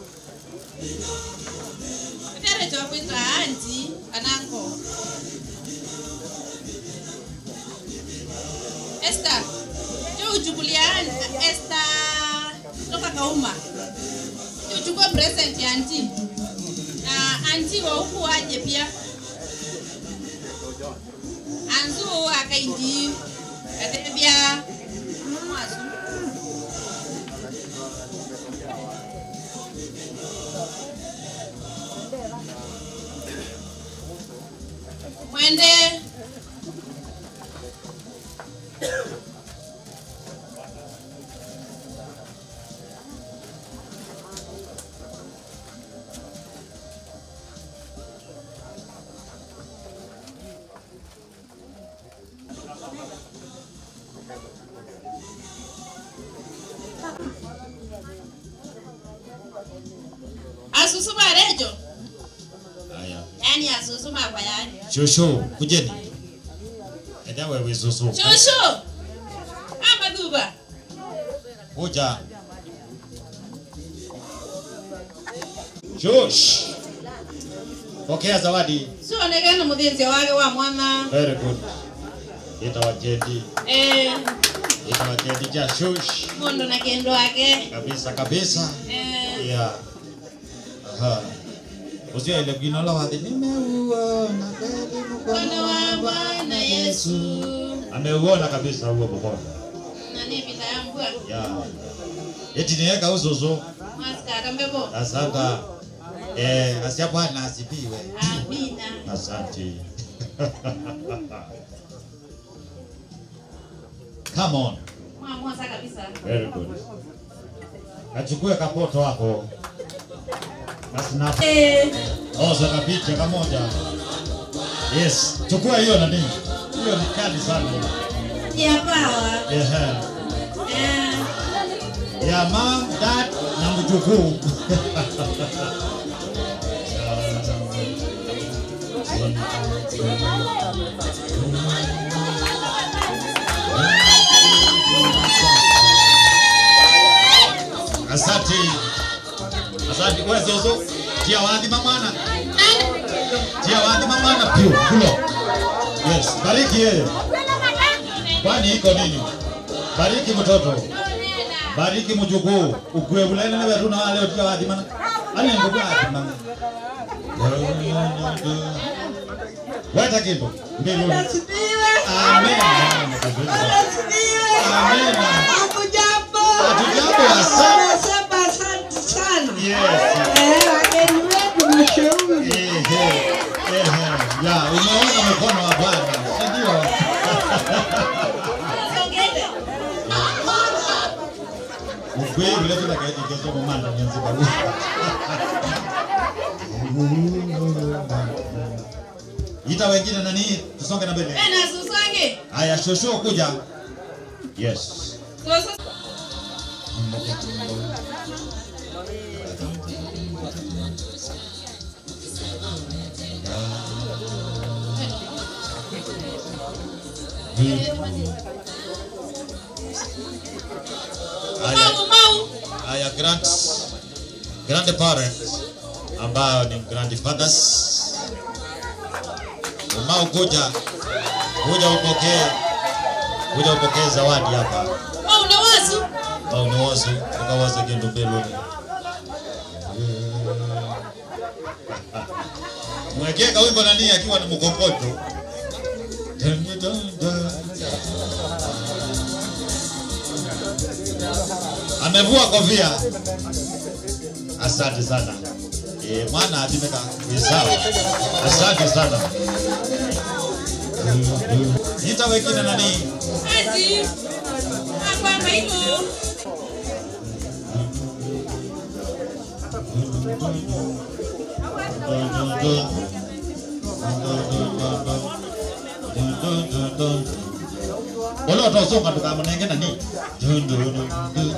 Utere tuwakwita aunti ananko. Esther, njoo uchukulia aunt- Esther toka Kauma. Njoo uchukue present ya aunti. Na aunti wa huku waje pia. Anzu akaindi. Katebia. Mwazu. mwende asusuma rejo Haya. yani asusuma kwa yani Shosho, kujeni. Enda wewe zuzu. shushu ama dhuba Kuja. Shush. Pokea zawadi. sionekana muthinzi wake wa mwana Very good. Ita wajendi. eh, Ita wajendi ja shush. mundu na kendo wake Kabisa kabisa. eh, Yeah. Aha. Usio ile gino la wathi nimeuona kweli mkono wa bwana yesu Ameuona kabisa huo mkono. nani pita ya mbwa Yeah. Eti niweka uzuzu. mwaska kambebo Asante. Eh, asia Bwana asifiwe. amina Asante. Come on. mwamwasa kabisa Very good. Kachukue kapoto wako. Basi na Oh, sasa picha kamoja. Yes, chukua hiyo nani? Hiyo ni kali sana. Ya pawa. Ehe. Eh, Ya mom, dad na mjukuu. Asante. Asante kwa zozo. Tia wadhi mamana. Tia wadhi mamana pio. Kulo. Yes, bariki yeye. Kwani iko nini? Bariki mtoto. Bariki mjukuu. Ukwe bulene ne beru na leo tia wadhi mana. Ani ngugu wadhi mana. Weta kitu. Mbele. Amen. Amen. Hakujambo. Hatujambo, asante. Nasema asante sana. Yes. Eh, wageni wetu mashauri. Ehe, ehe. Ya, umeona mkono wa Bwana, si ndio? Ukweli vile vile kaiti kesho mumanda nyanzi babu. Ita wengine nani? Tusonge na mbele. na Susange. Haya, shosho kuja. Yes. Sasa Haya, haya grand grandparents ambao ni grandfathers, umao kuja kuja upokee kuja upokee zawadi hapa Wewe una wazo? au ni wazo ukawaza gendo beloni mwekee kawimbo nani akiwa ni mkokoto amevua kofia asante sana e, mwana atimeka sawa asante sana nita wengine nani Ati. Hapa maino. Wala watosonga tukamunenge nani? Dun, dun, dun, dun.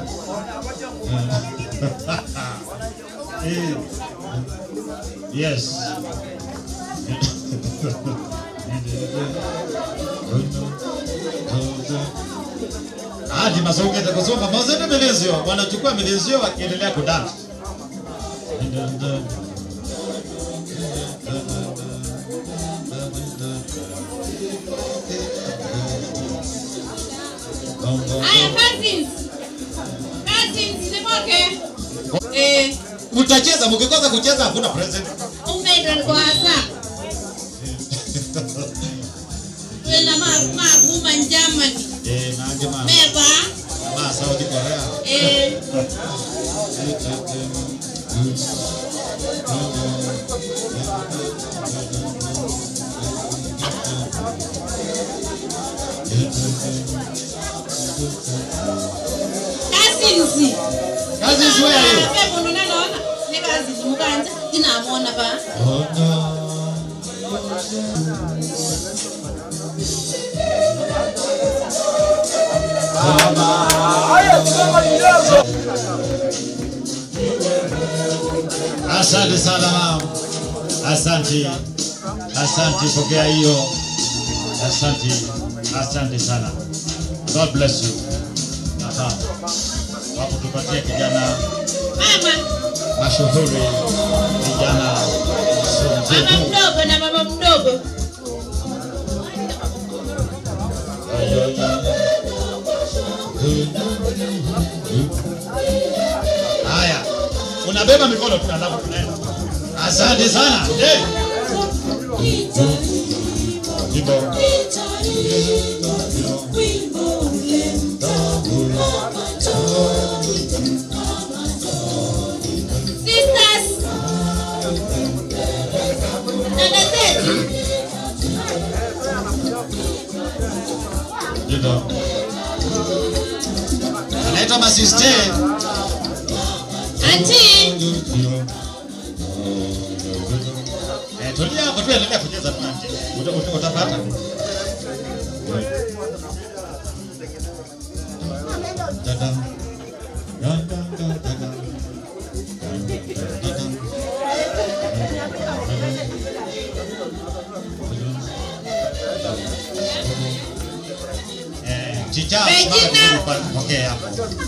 Eh. Yes. Hadi masongete kusonga mazene melezio wanachukua melezio wakiendelea kudansi. Aya cousins. Cousins simoke. Eh, Mtacheza mkikosa kucheza hakuna present. umeenda kwa hasa. Wena ma ma kuma Germany. Eh, nange ma. Meba. Ma South Korea. Eh. Cousins. Cousins where are you? Pepo ndo naona. Ne cousins mukanja. Tinamwona ba. Oh no. Asante sana mama. Asante. Asante pokea hiyo. Asante. Asante sana. God bless you. Aha. Hapo tupatie kijana Mama. mashuhuri kijana Mama Mzee. mdogo na mama mdogo. Haya, unabeba mikono tu alafu tunaenda. Asante sana. Eh. Jimbo. Sisters. Dada zetu. Jimbo. Anaitwa masiste. Auntie. Eh, tulia hapo tu endelea kucheza tu auntie. Uta- uta- Utapata. Dada. Dada, dada, dada. Eh, chicha, Regina. simama vizuri pale, pokea hapo.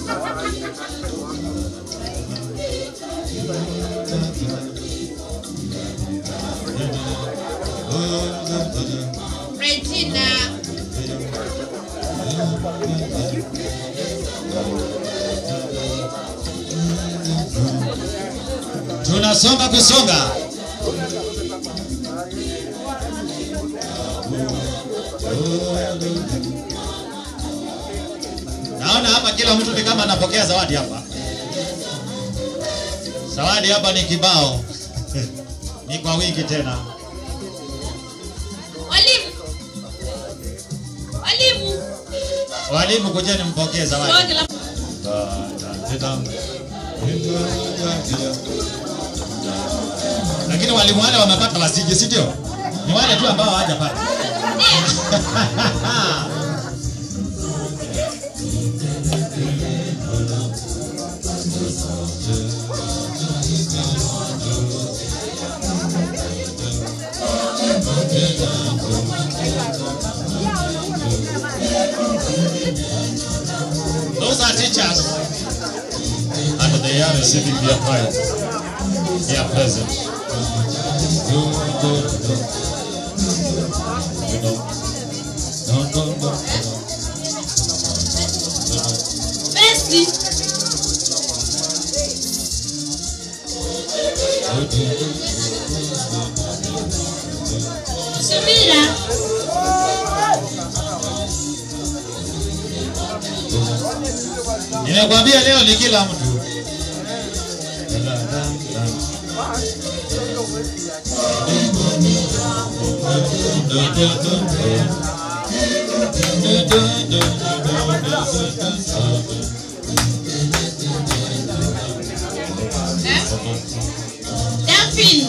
Regina. Tunasonga kusonga. Naona hapa kila mtu ni kama anapokea zawadi hapa. Zawadi hapa ni kibao. ni kwa wingi tena. Walimu. Walimu. Walimu kujeni mpokee zawadi. Zawadi la- Lakini walimu wale wamepata wasije, si ndio? Ni wale tu ambao hawajapata. Those are teachers. And they are receiving their prize. Their present. Besti. Subira. Nimekwambia leo ni kila mtu. Daphne.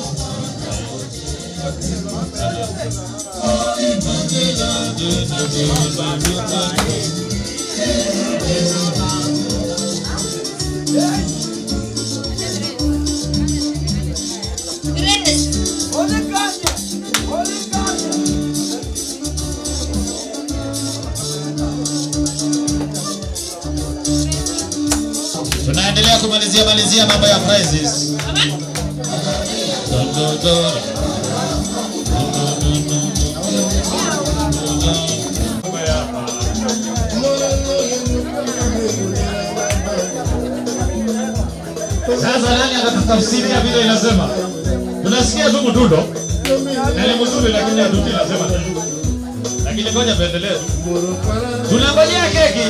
Grace. Tunaendelea kumalizia malizia mambo ya prizes. Sasa nani atatafsiria vile inasema? Tunasikia tu mdundo. Na ni mzuri lakini hatuti inasema nini. Lakini ngoja tuendelee tu. Tunangojea keki.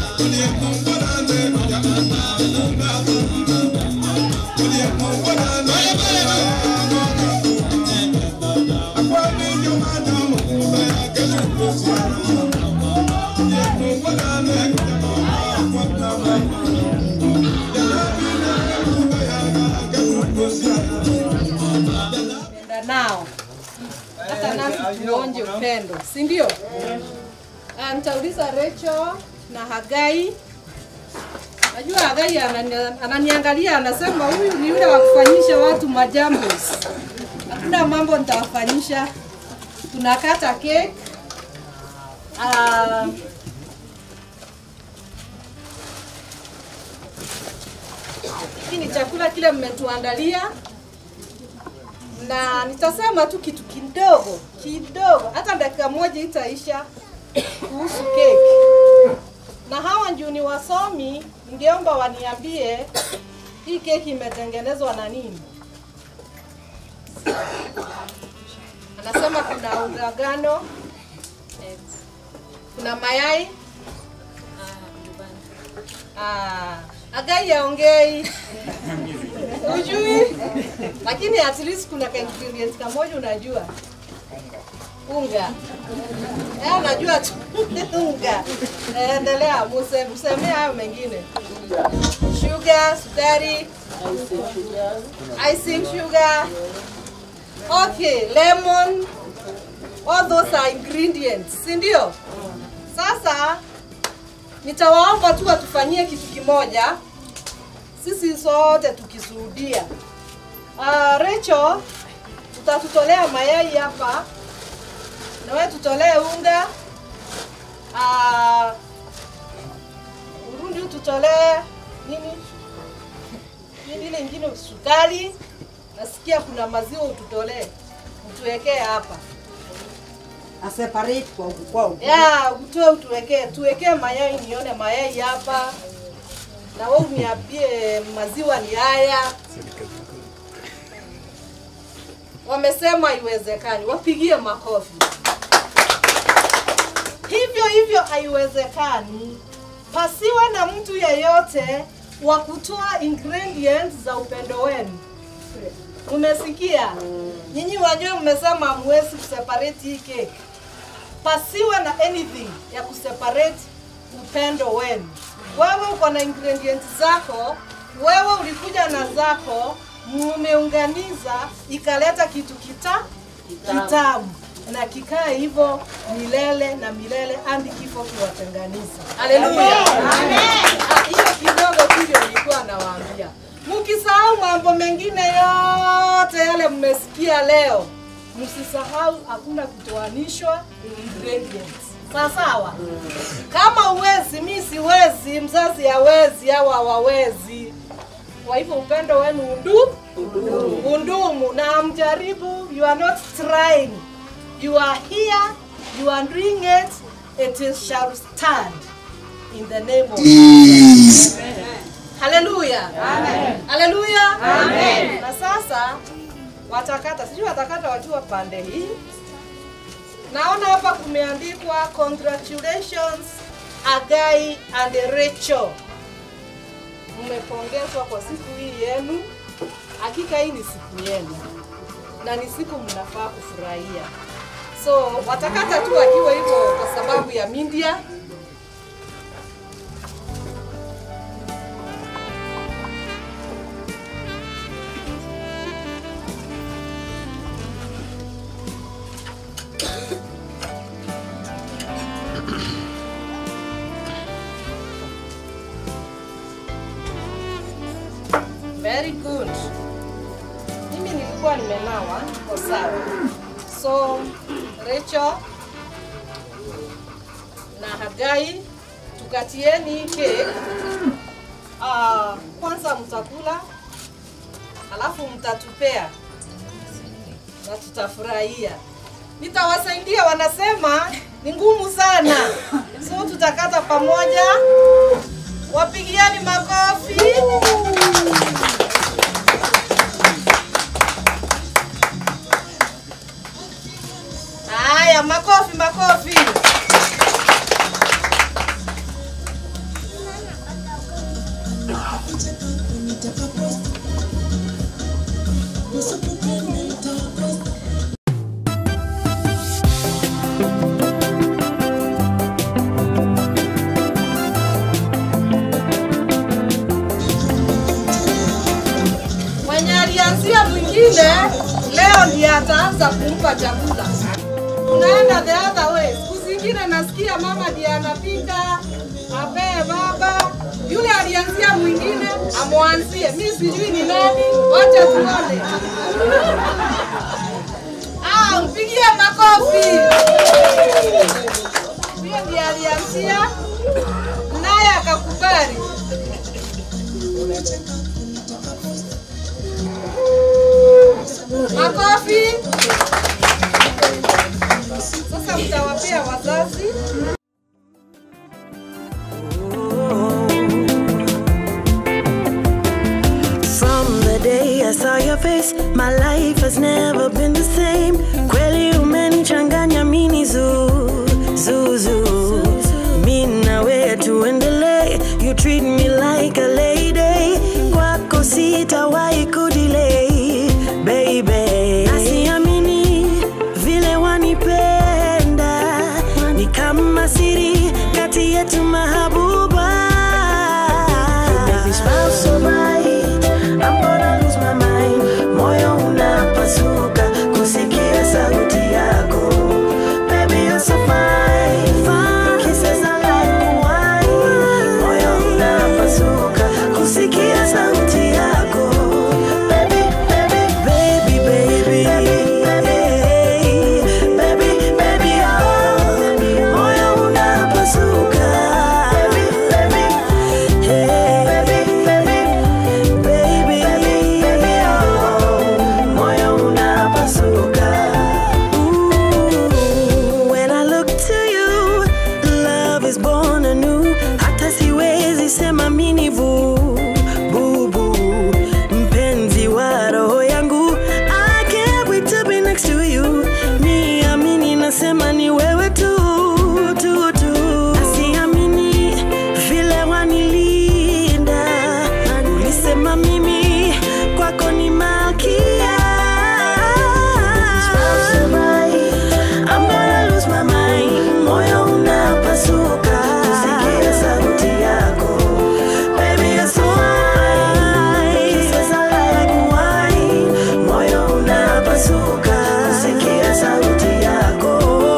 Thank you. tuonje upendo, si ndio? Ah, Nitauliza Rachel na Hagai. Najua Hagai anani- ananiangalia anasema huyu ni yule wa kufanyisha watu majambo. Hakuna mambo nitawafanyisha. Tunakata cake. Ah, hiki ni chakula kile mmetuandalia na nitasema tu kitu kidogo kidogo, hata dakika moja itaisha kuhusu keki. Na hawa ndio ni wasomi, ningeomba waniambie hii keki imetengenezwa na nini? Anasema kuna unga ngano, kuna mayai Ah, Hagai aongei ujui, lakini at least kuna ka ingredient kamoja unajua unga eh, unajua tu unga. Eh, Endelea, muse- msemee hayo mengine. Sugar, sukari, icing sugar, okay, lemon, all those are ingredients, si ndio? Sasa nitawaomba tu watufanyie kitu kimoja, sisi sote tukishuhudia. Uh, Rachel, utatutolea mayai hapa na wewe tutolee unga. Uh, Urundi ututolee nini? Nini ile ingine sukari. Nasikia kuna maziwa ututolee. Utuwekee hapa. A separate kwa kwa Ya, utoe utuwekee, tuwekee mayai nione mayai hapa. Na wewe uniambie maziwa ni haya. Wamesema haiwezekani, wapigie makofi. Hivyo hivyo haiwezekani pasiwe na mtu yeyote wa kutoa ingredients za upendo wenu. Umesikia? Nyinyi wajue mmesema hamwezi kuseparate hii cake. Pasiwe na anything ya kuseparate upendo wenu. Wewe uko na ingredients zako, wewe ulikuja na zako, mumeunganiza ikaleta kitu kita kitamu na kikae hivyo milele na milele hadi kifo kiwatenganisha. Haleluya. Ah, Hiyo kidogo tu ndio nilikuwa nawaambia. Mkisahau mambo mengine yote yale mmesikia leo, msisahau hakuna kutoanishwa ingredients. Sawa sawa? Kama uwezi, mi siwezi, mzazi hawezi, hawa hawawezi. Kwa hivyo upendo wenu undu undumu, na mjaribu, you are not trying, you are here, you are doing it, it is shall stand in the name of Jesus. Haleluya. Amen. Haleluya. Amen. Na sasa watakata, sijui watakata wakiwa pande hii. Naona hapa kumeandikwa congratulations Agai and Rachel. Mmepongezwa kwa siku hii yenu. Hakika hii ni siku yenu na ni siku mnafaa kufurahia. So watakata tu akiwa hivyo kwa sababu ya media. Very good. Mimi nilikuwa nimenawa kwa sawa. So Rachel na Hagai tukatieni hii cake. Ah, kwanza mtakula alafu mtatupea na tutafurahia. Nitawasaidia, wanasema ni ngumu sana, so tutakata pamoja. Wapigiani makofi. Haya, makofi makofi. Mwenye alianzia mwingine leo ndiye ataanza kumpa chakula. tunaenda the other way. Siku zingine nasikia mama ndiye anapika apee baba, yule alianzia mwingine amwanzie. Mi sijui ni nani, wacha tuone. Ah, mpigie makofi. Huyo ndiye alianzia naye akakubali. Makofi. Sasa mtawapea wazazi. From the day I saw your face, my life has never been the same. Kweli umenichanganya mini zoo, zoo, zoo. Mi na wewe tuendelee, you treat me like a lady. Kwako sitawahi kudelay, baby. Nasiamini vile wanipenda, ni kama siri kati yetu mahabuba. Baby, smile so bright, I'm gonna lose my mind. Moyo unapasuka kusikia sauti yako. Baby, you're so fine. Kisses are like wine. Moyo unapasuka kusikia sauti yako. Baby, baby, baby, baby, baby, baby, oh. Moyo unapasuka. Baby, baby, hey, baby, baby, baby, baby, oh. Moyo unapasuka. Ooh, when I look to you, love is born anew. Hata siwezi sema mini vu bubu, mpenzi wa roho yangu. I can't wait to be next to you. Niamini nasema ni wewe tu tu tu. Asiamini vile wanilinda, ulisema mimi kwako ni malkia. I'm gonna lose my mind. Moyo unapasuka kusikia sauti yako. Baby, you're so fine. Kisses are like wine. Moyo unapasuka kusikia sauti yako.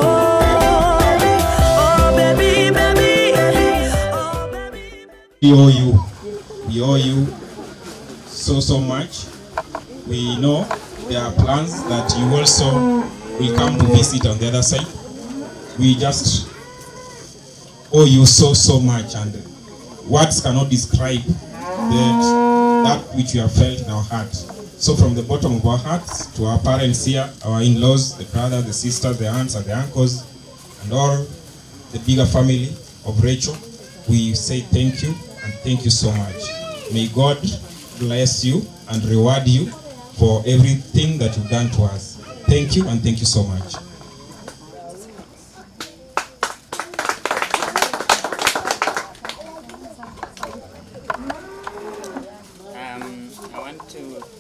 Oh, baby, baby. We owe you. We owe you so so much. We know there are plans that you also will come to visit on the other side. We just owe you so so much, and words cannot describe that that which we have felt in our heart. So from the bottom of our hearts to our parents here, our in-laws, the brothers, the sisters, the aunts, and the uncles, and all the bigger family of Rachel, we say thank you and thank you so much. May God bless you and reward you for everything that you've done to us. Thank you and thank you so much. Um, I want to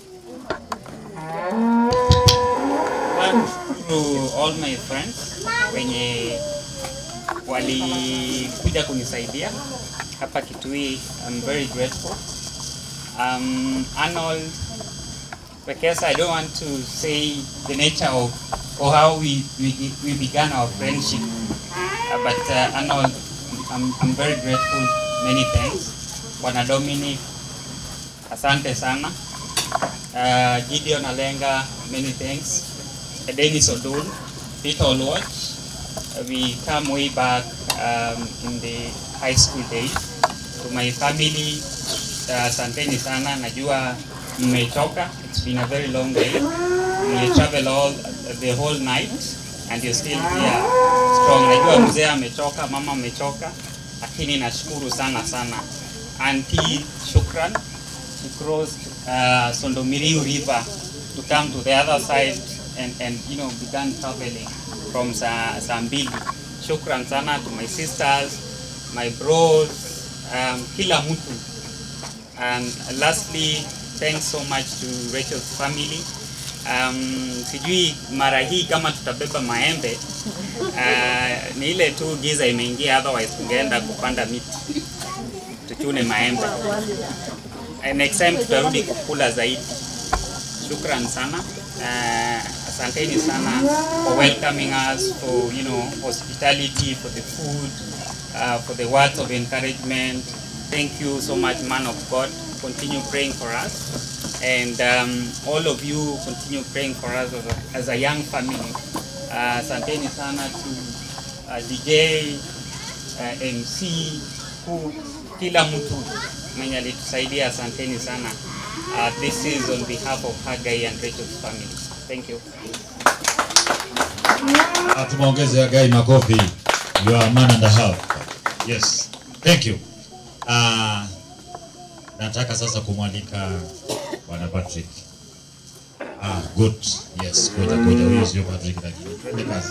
thank to all my friends wenye walikuja kunisaidia hapa Kitui. I'm very grateful. Um, Arnold Wekesa, I don't want to say the nature of or how we, we, we began our friendship, uh, but uh, Arnold, I'm, I'm very grateful. Many thanks. Bwana Dominic, asante sana. Uh, Gideon Alenga, many thanks. Uh, Dennis Odul, Peter Olwach, uh, we come way back um, in the high school days. To my family, uh, asanteni sana, najua mmechoka. It's been a very long day. You travel all the whole night and you're still here strong. Najua mzee amechoka, mama amechoka, lakini nashukuru sana sana. Auntie, shukran. To cross uh, Sondomiriu River to come to the other side and, and you know began traveling from Sa Sambili. Shukran sana to my sisters, my bros, um, kila mtu. And lastly, thanks so much to Rachel's family. Um, sijui mara hii kama tutabeba maembe uh, ni ile tu giza imeingia, otherwise tungeenda kupanda miti tuchune maembe. Uh, next time tutarudi kukula zaidi. Shukran sana. Uh, asanteni sana for welcoming us, for you know hospitality, for the food, uh, for the words of encouragement. Thank you so much, man of God. Continue praying for us, and um, all of you continue praying for us as a, as a young family. Uh, asanteni sana to uh, DJ, uh, MC, who kila mtu mwenye alitusaidia, asanteni sana. Uh, this is on behalf of Hagai and Rachel's family. Thank you. Ah, Tumeongeze Hagai makofi. You are a man and a half. Yes. Thank you. Ah, nataka sasa kumwalika Bwana Patrick. Ah, good. Yes, ngoja ngoja huyo sio Patrick lakini. Twende kazi.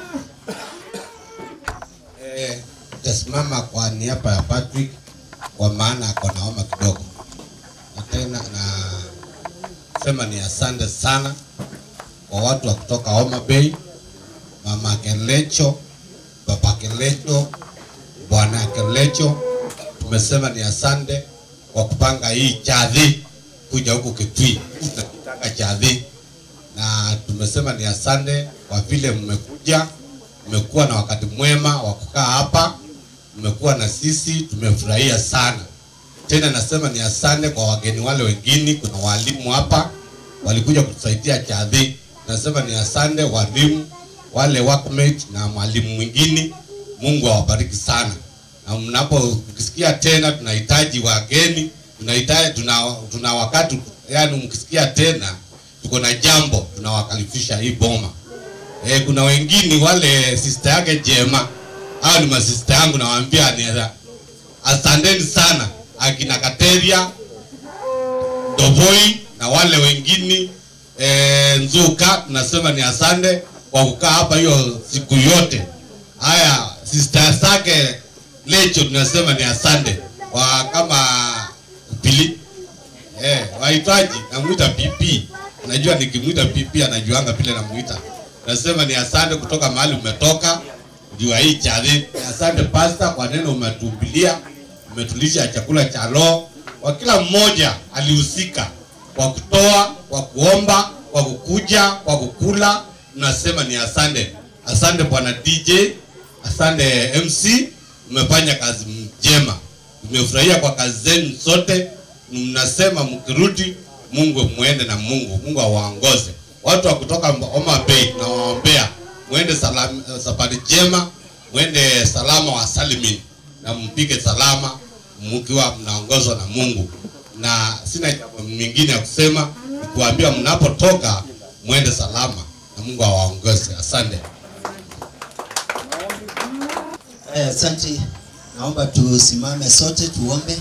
Eh, tasimama kwa niaba ya Patrick kwa maana ako na homa kidogo, na tena na sema ni asante sana kwa watu wa kutoka Homa Bay, mama Kelecho, baba Kelecho, bwana Kelecho. Tumesema ni asante kwa kupanga hii chadhi kuja huku Kitui, tunakitaka chadhi, na tumesema ni asante kwa vile mmekuja mmekuwa na wakati mwema wa kukaa hapa, mmekuwa na sisi, tumefurahia sana. Tena nasema ni asante kwa wageni wale wengine, kuna walimu hapa walikuja kutusaidia chadhi. Nasema ni asante walimu wale workmate na mwalimu mwingine, Mungu awabariki sana. Na mnapo mkisikia tena tunahitaji wageni, tunahitaji tuna, tuna wakati yani, mkisikia tena tuko na jambo tunawakalifisha hii boma. E, kuna wengine wale sister yake Jema, hao ni masista yangu, nawaambia ni asanteni sana akina Kateria Doboi na wale wengine e, Nzuka, tunasema ni asante kwa kukaa hapa hiyo siku yote. Haya, sister zake Lecho tunasema ni asante kwa kama pili eh, wahitaji namuita PP. Unajua nikimwita PP anajuanga vile namuita. Nasema ni asante kutoka mahali umetoka jua hii chadhi. Asante pastor kwa neno umetuhubiria, umetulisha chakula cha roho. Kwa kila mmoja alihusika kwa kutoa, kwa kuomba, kwa kukuja, kwa kukula. Tunasema ni asante. Asante bwana DJ, asante MC, mmefanya kazi njema. Tumefurahia kwa kazi zenu zote. Mnasema mkirudi, Mungu muende na Mungu, Mungu awaongoze. Watu wa kutoka Homa Bay nawaombea muende salam, safari njema, muende salama wa salimin na mpige salama mkiwa mnaongozwa na Mungu, na sina jambo mingine ya kusema, ni kuambia mnapotoka muende salama na Mungu awaongoze. Asante. Eh, Asante, naomba tusimame sote tuombe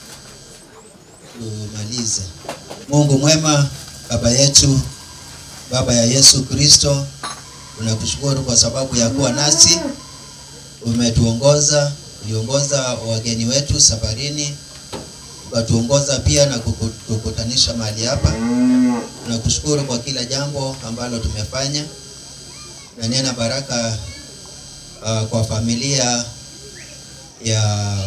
tumalize. Mungu mwema, baba yetu, baba ya Yesu Kristo, tunakushukuru kwa sababu ya kuwa nasi, umetuongoza, uliongoza wageni wetu safarini, ukatuongoza pia na kukutanisha mahali hapa. Tunakushukuru kwa kila jambo ambalo tumefanya, na nena baraka uh, kwa familia ya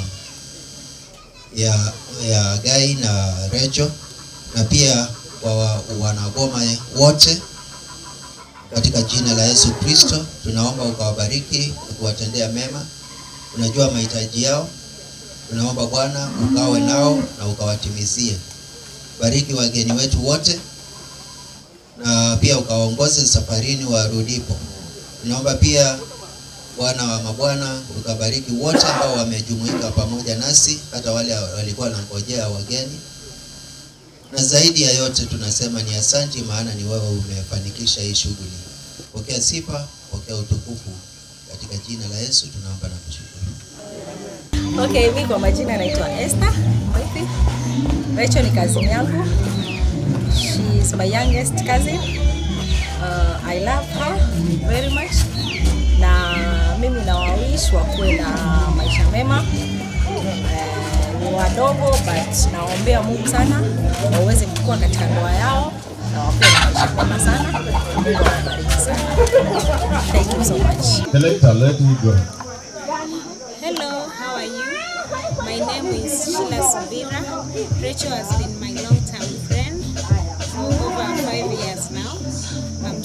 ya ya Gai na Recho na pia kwa wa- wanagoma wote katika jina la Yesu Kristo tunaomba ukawabariki na kuwatendea mema. Unajua mahitaji yao, tunaomba Bwana ukawe nao na ukawatimizie. Bariki wageni wetu wote na pia ukawaongoze safarini warudipo. Tunaomba pia Bwana wa mabwana ukabariki wote ambao wamejumuika pamoja nasi, hata wale walikuwa wanangojea wageni, na zaidi ya yote tunasema ni asanti, maana ni wewe umefanikisha hii shughuli. Pokea sifa, pokea utukufu, katika jina la Yesu tunaomba na kushukuru. Okay, mi kwa majina naitwa Esther Mwithi. Rachel ni cousin yangu. She is my youngest cousin. Uh, I love her very much. Na mimi nawawish wakuwe na maisha mema. Eh, ni wadogo but nawaombea Mungu sana waweze kukua katika ndoa yao na wakuwe na maisha mema sana. Mungu awabariki sana. Thank you so much. Selector, let me go. Hello, how are you? My name is Sheila Subira. Rachel has been my long-term friend for over five years now. I'm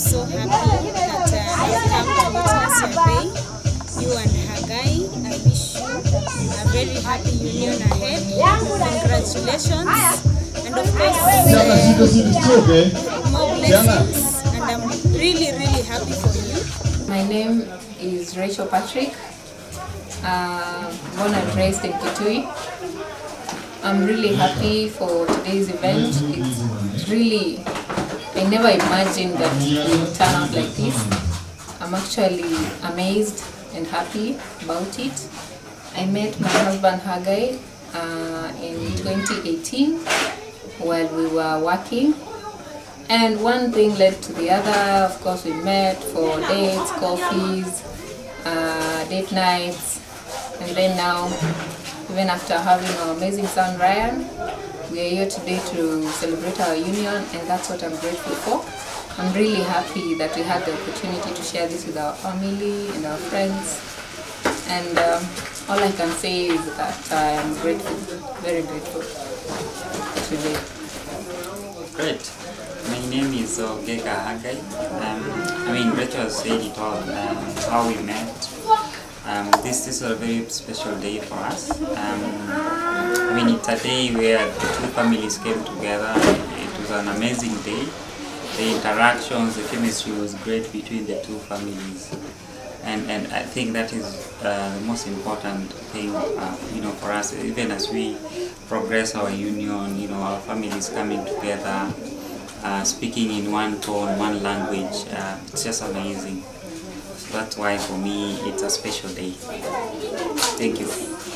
so happy that uh, I've come to witness your day. You and Hagai, I wish you a very happy union ahead. Congratulations. And of course, Siana, shida si nisitoke. more Siana. blessings. And I'm really, really happy for you. My name is Rachel Patrick, uh, born and raised in Kitui. I'm really happy for today's event. It's really, I never imagined that it would turn out like this. I'm actually amazed and happy about it. I met my husband Hagai uh, in 2018 while we were working and one thing led to the other. Of course, we met for dates, coffees, uh, date nights, and then now, even after having our amazing son Ryan, we are here today to celebrate our union, and that's what I'm grateful for. I'm really happy that we had the opportunity to share this with our family and our friends, and um, all I can say is that I am grateful, very grateful today. Great. My name is Ogega Hagai. Um, I mean, Rachel said it all, um, how we met. Um, this, this is a very special day for us. Um, I mean, it's a day where the two families came together. It was an amazing day. The interactions, the chemistry was great between the two families. And, and I think that is uh, the most important thing, uh, you know, for us, even as we progress our union, you know, our families coming together, uh, speaking in one tone, one language, uh, it's just amazing. So that's why for me it's a special day. Thank you.